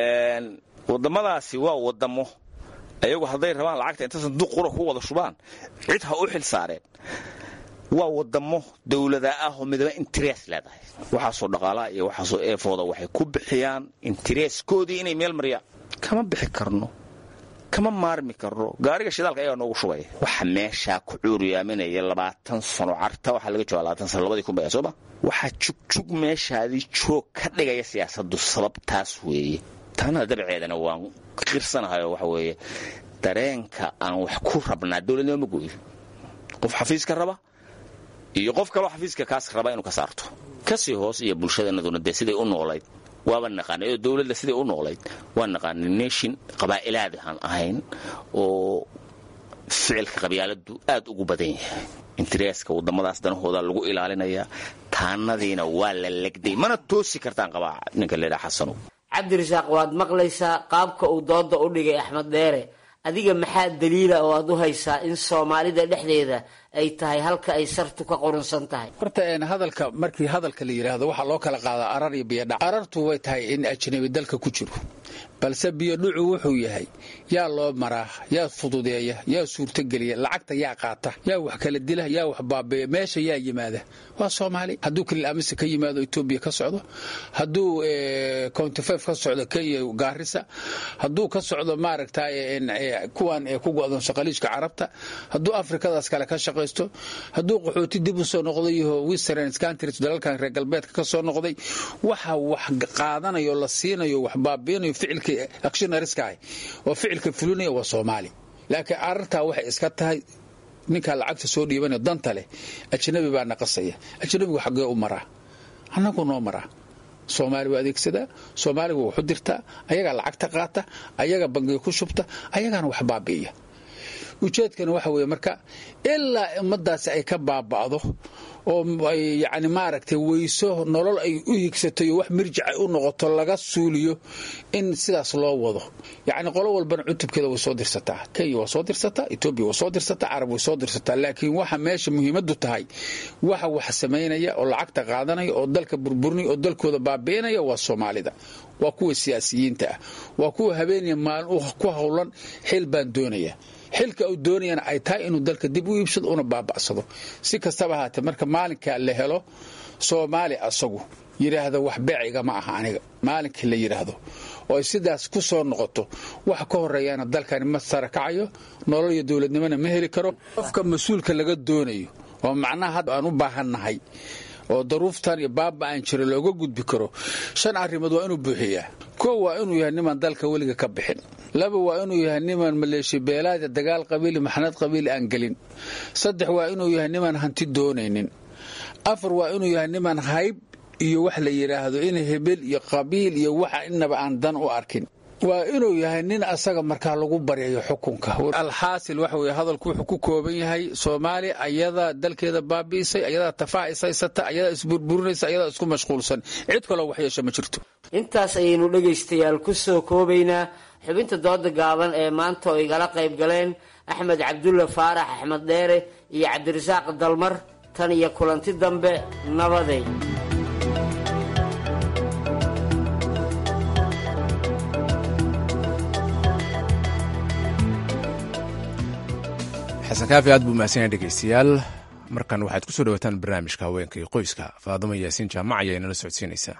wadamadaasi waa wadamo ayagu hadday rabaan lacagta inta sanduuq qura ku wada shubaan cid ha u xil saareen waa wadamo dowlada ah oo midaba interes leedahay waxaasoo dhaqaalaha iyo waxaasoo eefooda waxay ku bixiyaan intereeskoodii inay meel mariyaan kama bixi karno kama maarmi karno gaariga shidaalka ayagaa noogu shubaya waxa meeshaa ku cuuriyaaminaya labaatan sano carta waxaa laga jooga labaatan sano labadii kun baya sooma waxaa jugjug meeshaadii joog ka dhigaya siyaasaddu sababtaas weeye taanada dabceedana waan qirsanahayo waxa weeye dareenka aan wax ku rabnaa dowladnimo ma gooyo qof xafiiska raba iyo qof kaloo xafiiska kaas raba inuu ka saarto kasii hoos iyo bulshadeenaduna dee siday u noolayd waaba naqaanay oo dowladda siday u noolayd waa naqaanay nation qabaa'ilaadi aan ahayn oo ficilka qabyaaladu aad ugu badan yahay intereeska wadamadaas danahooda lagu ilaalinayaa taanadiina waa la legday mana toosi kartaan qabaa ninka leedhaha xasanow cabdirasaaq waad maqlaysaa qaabka uu dooda u dhigay axmed dheere adiga maxaa daliila oo aad u haysaa in soomaalida dhexdeeda ay tahay halka ay sartu ka qurunsan tahay horta hadalka markii hadalka la yidhaahdo waxaa loo kala qaadaa arar iyo biyodhac arartu way tahay in ajnabi dalka ku jiro balse biyodhucu wuxuu yahay yaa loo maraa yaa fududeeya yaa suurtogeliya lacagta yaa qaata yaa wax kala dila yaa wax baabeeya meesha yaa yimaada waa soomaali hadduu kalil amise ka yimaado etoobiya ka socdo hadduu countifef ka socdo kenya gaarisa hadduu ka socdo maaragta kuwan ku go'doon shaqaliijka carabta hadduu afrikadaas kale ka shaqaysto hadduu qaxooti dib u soo noqday western countries dalalkan reer galbeedka ka soo noqday waxa wax qaadanayo la siinayo wax baabiinayo ficilka actionariska ah oo ficilka fulinaya waa soomaali laakiin arartaa waxay iska tahay ninkaa lacagta soo dhiibanaya danta leh ajnabi baa naqasaya ajnabigu xaggee u maraa annagu noo maraa soomaali waa adeegsadaa soomaaliga waa waxu dirtaa ayagaa lacagta qaata ayaga bangiga ku shubta ayagaana wax baabi'iya ujeedkana waxa weeye marka ilaa ummadaasi ay ka baaba'do oo ay yacni maaragtay weyso nolol ay u higsatay oo wax mirjic ay u noqoto laga suuliyo in sidaas loo wado yacni qolo walbana cutubkeeda way soo dirsataa kenya waa soo dirsataa etoobiya waa soo dirsataa carab way soo dirsataa laakiin waxa meesha muhiimaddu tahay waxa wax samaynaya oo lacagta qaadanaya oo dalka burburinaya oo dalkooda baabi'inaya waa soomaalida waa kuwa siyaasiyiinta ah waa kuwa habeeniya maalin ku howlan xil baan doonaya xilka uu doonayana ay tahay inuu dalka dib u iibsado una baaba'sado si kastaba ahaatee marka maalinkaa la helo soomaali asagu yidhaahda wax beeciga ma aha aniga maalinkii la yidhaahdo oo ay sidaas ku soo noqoto wax ka horeeyaana dalkani ma sarakacayo nolol iyo dowladnimona ma heli karo qofka mas-uulka laga doonayo oo macnaha hadda aan u baahannahay oo daruuftan iyo baaba aan jiro looga gudbi karo shan arrimood waa inuu buuxiyaa kow waa inuu yahay nimaan dalka weliga ka bixin laba waa inuu yahay nimaan maleeshi beelaada dagaal qabiili maxnad qabiili aan gelin saddex waa inuu yahay nimaan hanti doonaynin afar waa inuu yahay nimaan hayb iyo wax la yidhaahdo in hebel iyo qabiil iyo waxa inaba aan dan u arkin waa inuu yahay nin asaga markaa lagu baryayo xukunka alxaasil waxa weye hadalku wuxuu ku kooban yahay soomaaliya ayadaa dalkeeda baabi'isay ayadaa tafaa ishaysata ayadaa isburburinaysa ayadaa isku mashquulsan cid kaloo waxyeesha ma jirto intaas ayaynu dhegaystayaal ku soo koobaynaa xubinta dooda gaaban ee maanta oo igala qayb galeen axmed cabdulla faarax axmed dheere iyo cabdirasaaq dalmar tan iyo kulanti dambe nabaday xasan kaafi aad buu mahadsanyahay dhegeystayaal markan waxaad ku soo dhawaataan barnaamijka haweenka iyo qoyska faadamo yaasiin jaamac ayaa inala socodsiinaysaa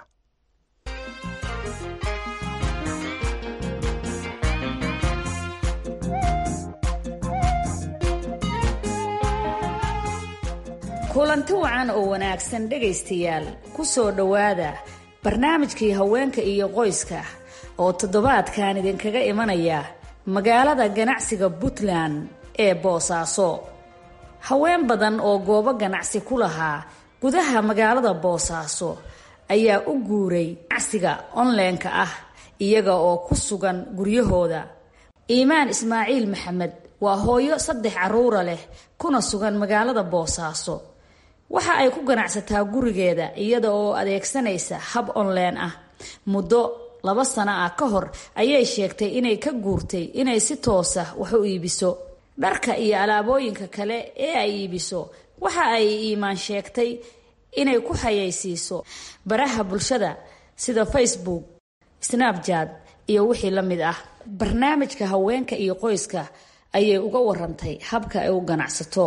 kulanti wacan oo wanaagsan dhegaystayaal ku soo dhowaada barnaamijkii haweenka iyo qoyska oo toddobaadkan idinkaga imanaya magaalada ganacsiga puntland ee boosaaso haween badan oo goobo ganacsi ku lahaa gudaha magaalada boosaaso ayaa u guuray ganacsiga onleenka ah iyaga oo ku sugan guryahooda iimaan ismaaciil maxamed waa hooyo saddex caruura leh kuna sugan magaalada boosaaso waxa ay ku ganacsataa gurigeeda iyada oo adeegsanaysa hab onleen ah muddo laba sano ah ka hor ayay sheegtay inay ka guurtay inay si toosa wax u iibiso dharka iyo alaabooyinka kale ee ay iibiso waxa ay iimaan sheegtay inay ku xayaysiiso baraha bulshada sida facebook snapjat iyo wixii la mid ah barnaamijka haweenka iyo qoyska ayay uga warantay habka ay u ganacsato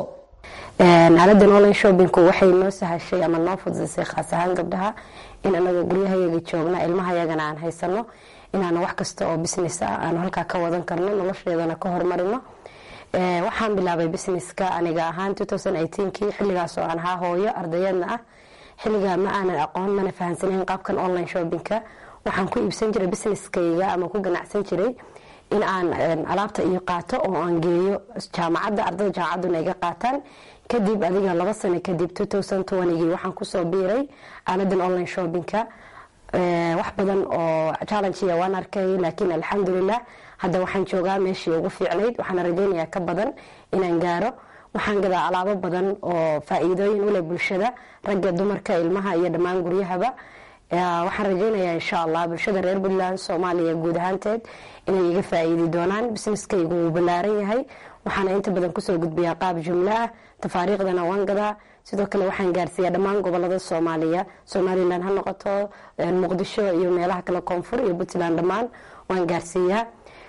aaladan online shoppingku waxay noo sahashay ama noo fududisay khaas ahaan gabdhaha in anaga guryahayaga joogna ilmahayagana aan haysano inaanu wax kasta oo business ah aanu halkaa ka wadan karno nolosheedana ka horumarino waxaan bilaabay businesska aniga ahaan kii xiligaasoo aan ahaa hooyo ardayadna ah xiligaa ma aanan aqoon mana fahamsanayn qaabkan online shoppingka waxaan ku iibsan jiray businesskayga ama ku ganacsan jiray in aan alaabta iyo qaato oo aan geeyo jaamacadda ardada jaamacadduna iga qaataan kadib adiga laba sano kadib gii waxaan kusoo biiray aaladan online shoppingka wax badan oo challengeya waan arkay laakiin alxamdulilah hadda waxaan joogaa meeshii ugu fiicnayd waxaana rajaynayaa ka badan inaan gaaro waxaan gadaa alaabo badan oo faa-iidooyin uleh bulshada ragga dumarka ilmaha iyo dhammaan guryahaba waxaan rajaynayaa insha allah bulshada reer puntland soomaaliya guud ahaanteed inay iga faa-iidi doonaan businesskaygu wuu ballaaran yahay waxaana inta badan kusoo gudbiyaa qaab jumlo ah tafaariikhdana waan gadaa sidoo kale waxaan gaarsiiyaa dhammaan gobolada soomaaliya somalilan ha noqoto muqdisho iyo meelaha kale koonfur iyo puntland dhammaan waan gaarsiiyaa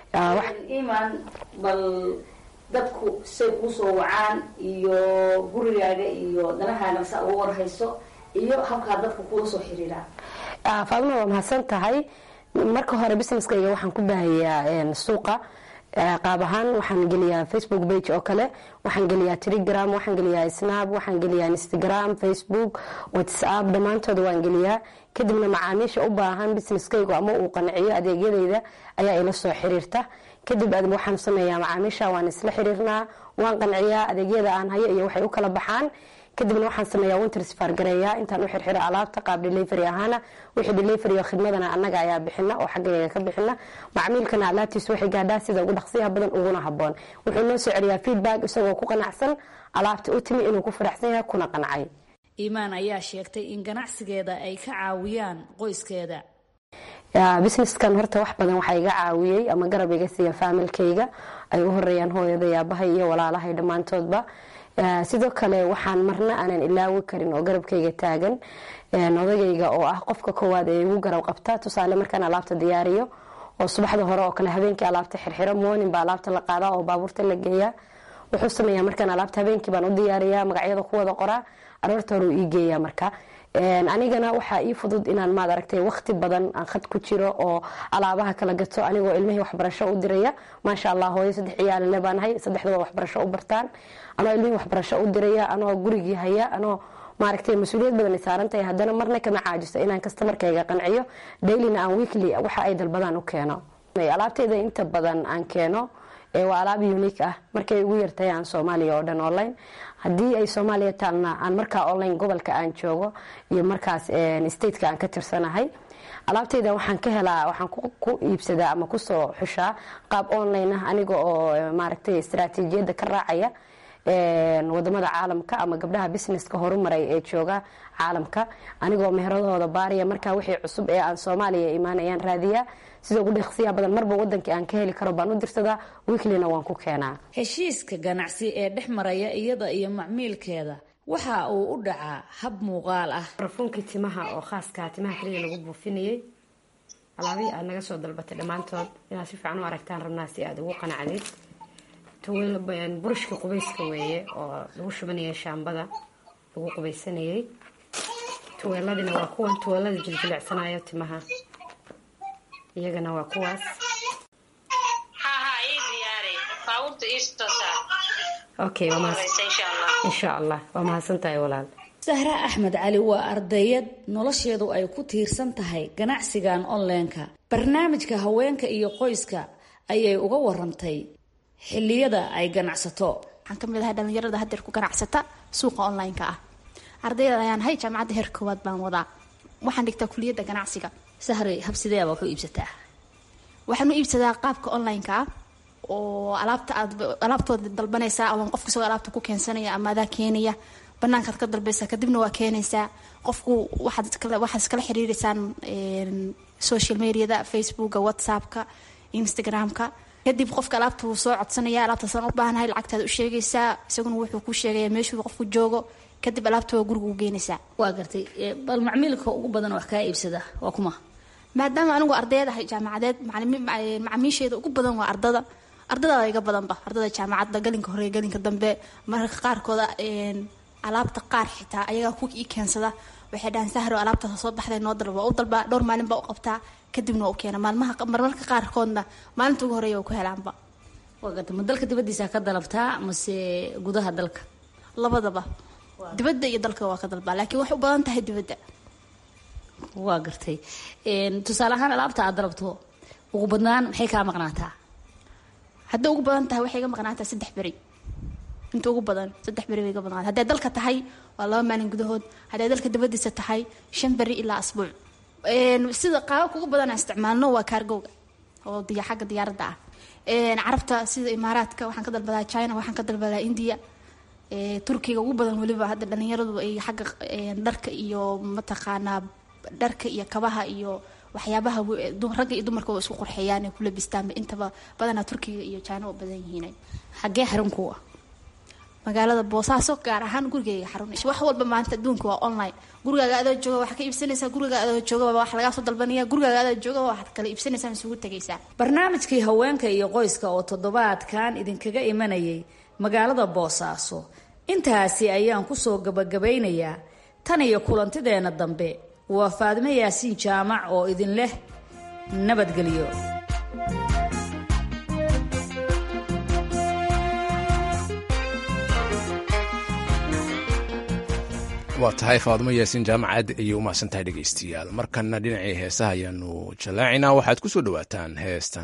iman bal dadku say kuusoo wacaan iyo gurigaaga iyo danahaaga saa uga warhayso iyo habkaa dadka kuula soo xiriiraan faaduma waa mahadsan tahay marka hore businesskayga waxaan ku baahayaa suuqa qaab ahaan waxaan geliyaa facebook page oo kale waxaan geliyaa telegram waxaan geliyaa snap waxaan geliyaa instagram facebook whatsapp dhammaantooda waan geliyaa kadibna macaamiisha u baahan businesskaygu ama uu qanciyo adeegyadayda ayaa ila soo xiriirta kadib waxaan sameeyaa macaamiisha waan isla xiriirnaa waan qanciyaa adeegyada aan hayo iyo waxay u kala baxaan kadibna waxaan sameeyaa wintersfar gareeyaa intaan u xirxiro alaabta qaab delivery ahaana wixii delivery oo khidmadana annaga ayaa bixina oo xaggayga ka bixina macmiilkana alaabtiisu waxay gaadhaa sida ugu dhaqsiyaha badan uguna haboon wuxuu noo soo celiyaa feedback isagoo ku qanacsan alaabta u timi inuu ku faraxsan yahay kuna qancay iimaan ayaa sheegtay in ganacsigeeda ay ka caawiyaan qoyskeeda businesskan horta wax badan waxaa iga caawiyey ama garab iga siiya faamilkayga ay u horeeyaan hooyaday aabahay iyo walaalahay dhammaantoodba sidoo kale waxaan marna aanan ilaawi karin oo garabkayga taagan odagayga oo ah qofka koowaad ee igu garab qabta tusaale markaan alaabta diyaariyo oo subaxda hore oo kale habeenkii alaabta xirxiro moonin baa alaabta la qaadaa oo baabuurta la geeyaa wuxuu sameeyaa markaan alaabta habeenkii baan u diyaariyaa magacyada ku wada qoraa aroorta hore uu ii geeyaa marka anigana waxaa ii fudud inaan maad aragtay waqti badan aan khad ku jiro oo alaabaha kala gato anigoo ilmihii waxbarasho u diraya maasha allah hooyo saddex ciyaalile baanahay saddexdaba waxbarasho u bartaan anoo ilmihii waxbarasho u diraya anoo gurigii haya anoo maaragtay mas-uuliyad badan saarantahay haddana marna kama caajiso inaan kastamarkayga qanciyo dailina aan weekly waxa ay dalbadaan u keeno alaabteyda inta badan aan keeno waa alaab unique ah markay ugu yartahay aan soomaaliya oo dhan online haddii ay soomaaliya taalna aan markaa online gobolka aan joogo iyo markaas stateka aan ka tirsanahay alaabteyda waxaan ka helaa waxaan ku iibsadaa ama kusoo xushaa qaab online ah aniga oo maaragtay istaraatiijiyadda ka raacaya wadamada caalamka ama gabdhaha businesska horumaray ee jooga caalamka anigoo meheradooda baariya markaa wixii cusub ee aan soomaaliya imaanayaan raadiyaa sida ugu dhaqsiya badan marba wadankii aan ka heli karo baan u dirsadaa wiiklina waan ku keenaa heshiiska ganacsi ee dhex maraya iyada iyo macmiilkeeda waxa uu u dhacaa hab muuqaal ah barfuunkii timaha oo khaaska timaha kaliya lagu buufinayay alaabihii aad naga soo dalbatay dhammaantood inaad si fiican u aragtaan rabnaa si aad ugu qanacdid burushka qubayska weeye oo lagu shubanayay shaambada lagu qubaysanayay tuweeladina waa kuwan tuweelada jiljilecsanayo timaha iyagana waa kuwaas okay insha allah waa mahadsantahay walaal sahra axmed cali waa ardayad nolosheedu ay ku tiirsan tahay ganacsigan onlineka barnaamijka haweenka iyo qoyska ayay uga warantay xiliyada ay ganacsato waxaan ka mid ahay dhalinyarada hadeer ku ganacsata suuqa online-ka ah ardayda ayaan hay jaamacadda heer koowaad baan wadaa waxaan dhigtaa kuliyadda ganacsiga sahri habsideeba waxu iibsataa waxaan u iibsadaa qaabka online-ka ah oo alaabta aad alaabtooda dalbanaysaa ama qof kasoo alaabta ku keensanaya ama adaa keenaya banaankaad ka dalbaysaa kadibna waa keenaysaa qofku waxaad waxaad iskala xiriireysaan social mediada facebooka whatsappka instagramka kadib qofka alaabta wuu soo codsanaya alaabtaasaan u baahanahay lacagtaad u sheegaysaa isaguna wuxuu ku sheegaya meeshuu qofku joogo kadib alaabta waa guriga u geynaysaa waa gartay bal macmiilka ugu badan wax kaa iibsada waa kuma maadaama anigu ardayd ahay jaamacadeed macamiisheeda ugu badan waa ardada ardada iga badanba ardada jaamacadda galinka hore galinka dambe mararka qaarkooda alaabta qaar xitaa ayagaa ku ii keensada waxay dhahaan sahro alaabtaas soo baxday noo dalba waa u dalbaa dhowr maalin baa u qabtaa kadibna waa u keena maalmaha marmarka qaarkoodna maalinta ugu horeeya waa ku helaanba waa garta ma dalka dibaddiisa ka dalabtaa mase gudaha dalka labadaba dibadda iyo dalka waa ka dalbaa laakiin waxay u badan tahay dibadda waa gartay tusaale ahaan alaabta aad dalabto ugu badnaan maxay kaa maqnaataa hadday ugu badan tahay waxay iga maqnaataa saddex beri inta ugu badan saddex beri bay iga maqnaata hadday dalka tahay waa laba maalin gudahood hadday dalka dibaddiisa tahay shan beri ilaa asbuuc sida qaababka ugu badan aan isticmaalno waa kaargowga oo diya xagga diyaaradda ah carabta sida imaaraadka waxaan ka dalbadaa china waxaan ka dalbadaa india turkiga ugu badan weliba hadda dhalinyaradu ay xagga dharka iyo mataqaanaa dharka iyo kabaha iyo waxyaabaha ragga iyo dumarka waa isku qurxeeyaan ay ku labistaanba intaba badanaa turkiga iyo china oo badan yihiin xaggee xarun ku ah magaalada boosaaso gaar ahaan gurigeyga xarun wax walba maanta adduunka waa online gurigaaga adoo jooga waxaad ka iibsanaysaa gurigaaga adoo jooga wax lagaa soo dalbanaya gurigaaga adoo jooga waxaad kala iibsanaysaa isugu tegaysaa barnaamijkii haweenka iyo qoyska oo toddobaadkan idinkaga imanayay magaalada boosaaso intaasi ayaan kusoo gabagabaynayaa tan iyo kulantideenna dambe waa faadimo yaasiin jaamac oo idin leh nabadgelyo waa tahay faadimo yaasiin jaamac aad ayay u mahadsan tahay dhegaystayaal markanna dhinacii heesaha ayaanu jallaacinaa waxaad ku soo dhowaataan heestan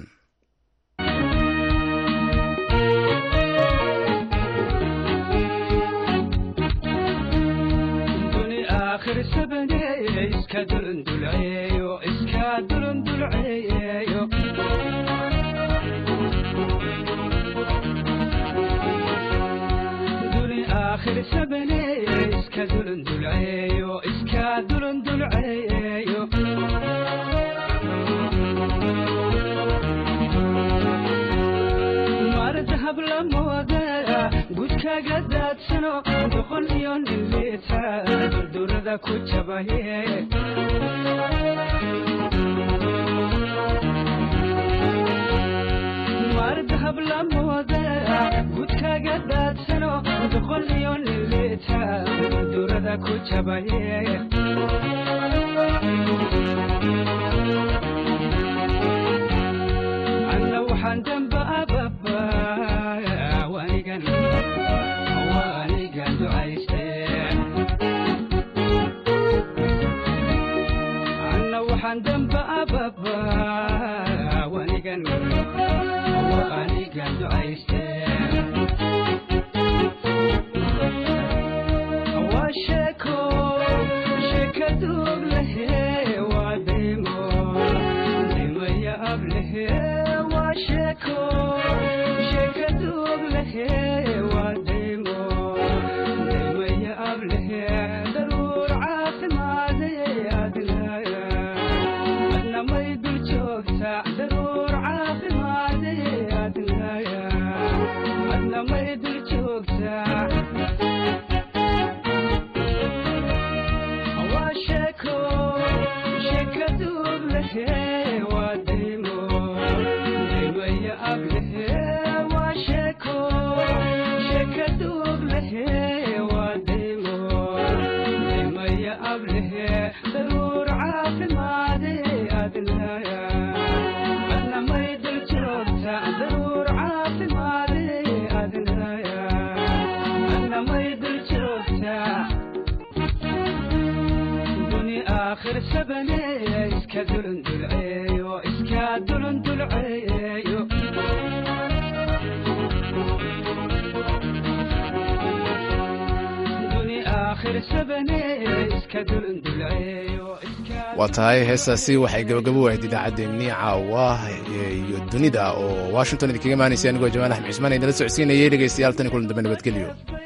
waa tahay heestaasi waxay gabagabo wahayd idaacaddeenii caawa iyo dunida oo washington idinkaga imaanaysa anigoo jamaal axmed cismaan idinla socodsiinayay dhegaystayaal tan kulan dambe nabadgelyo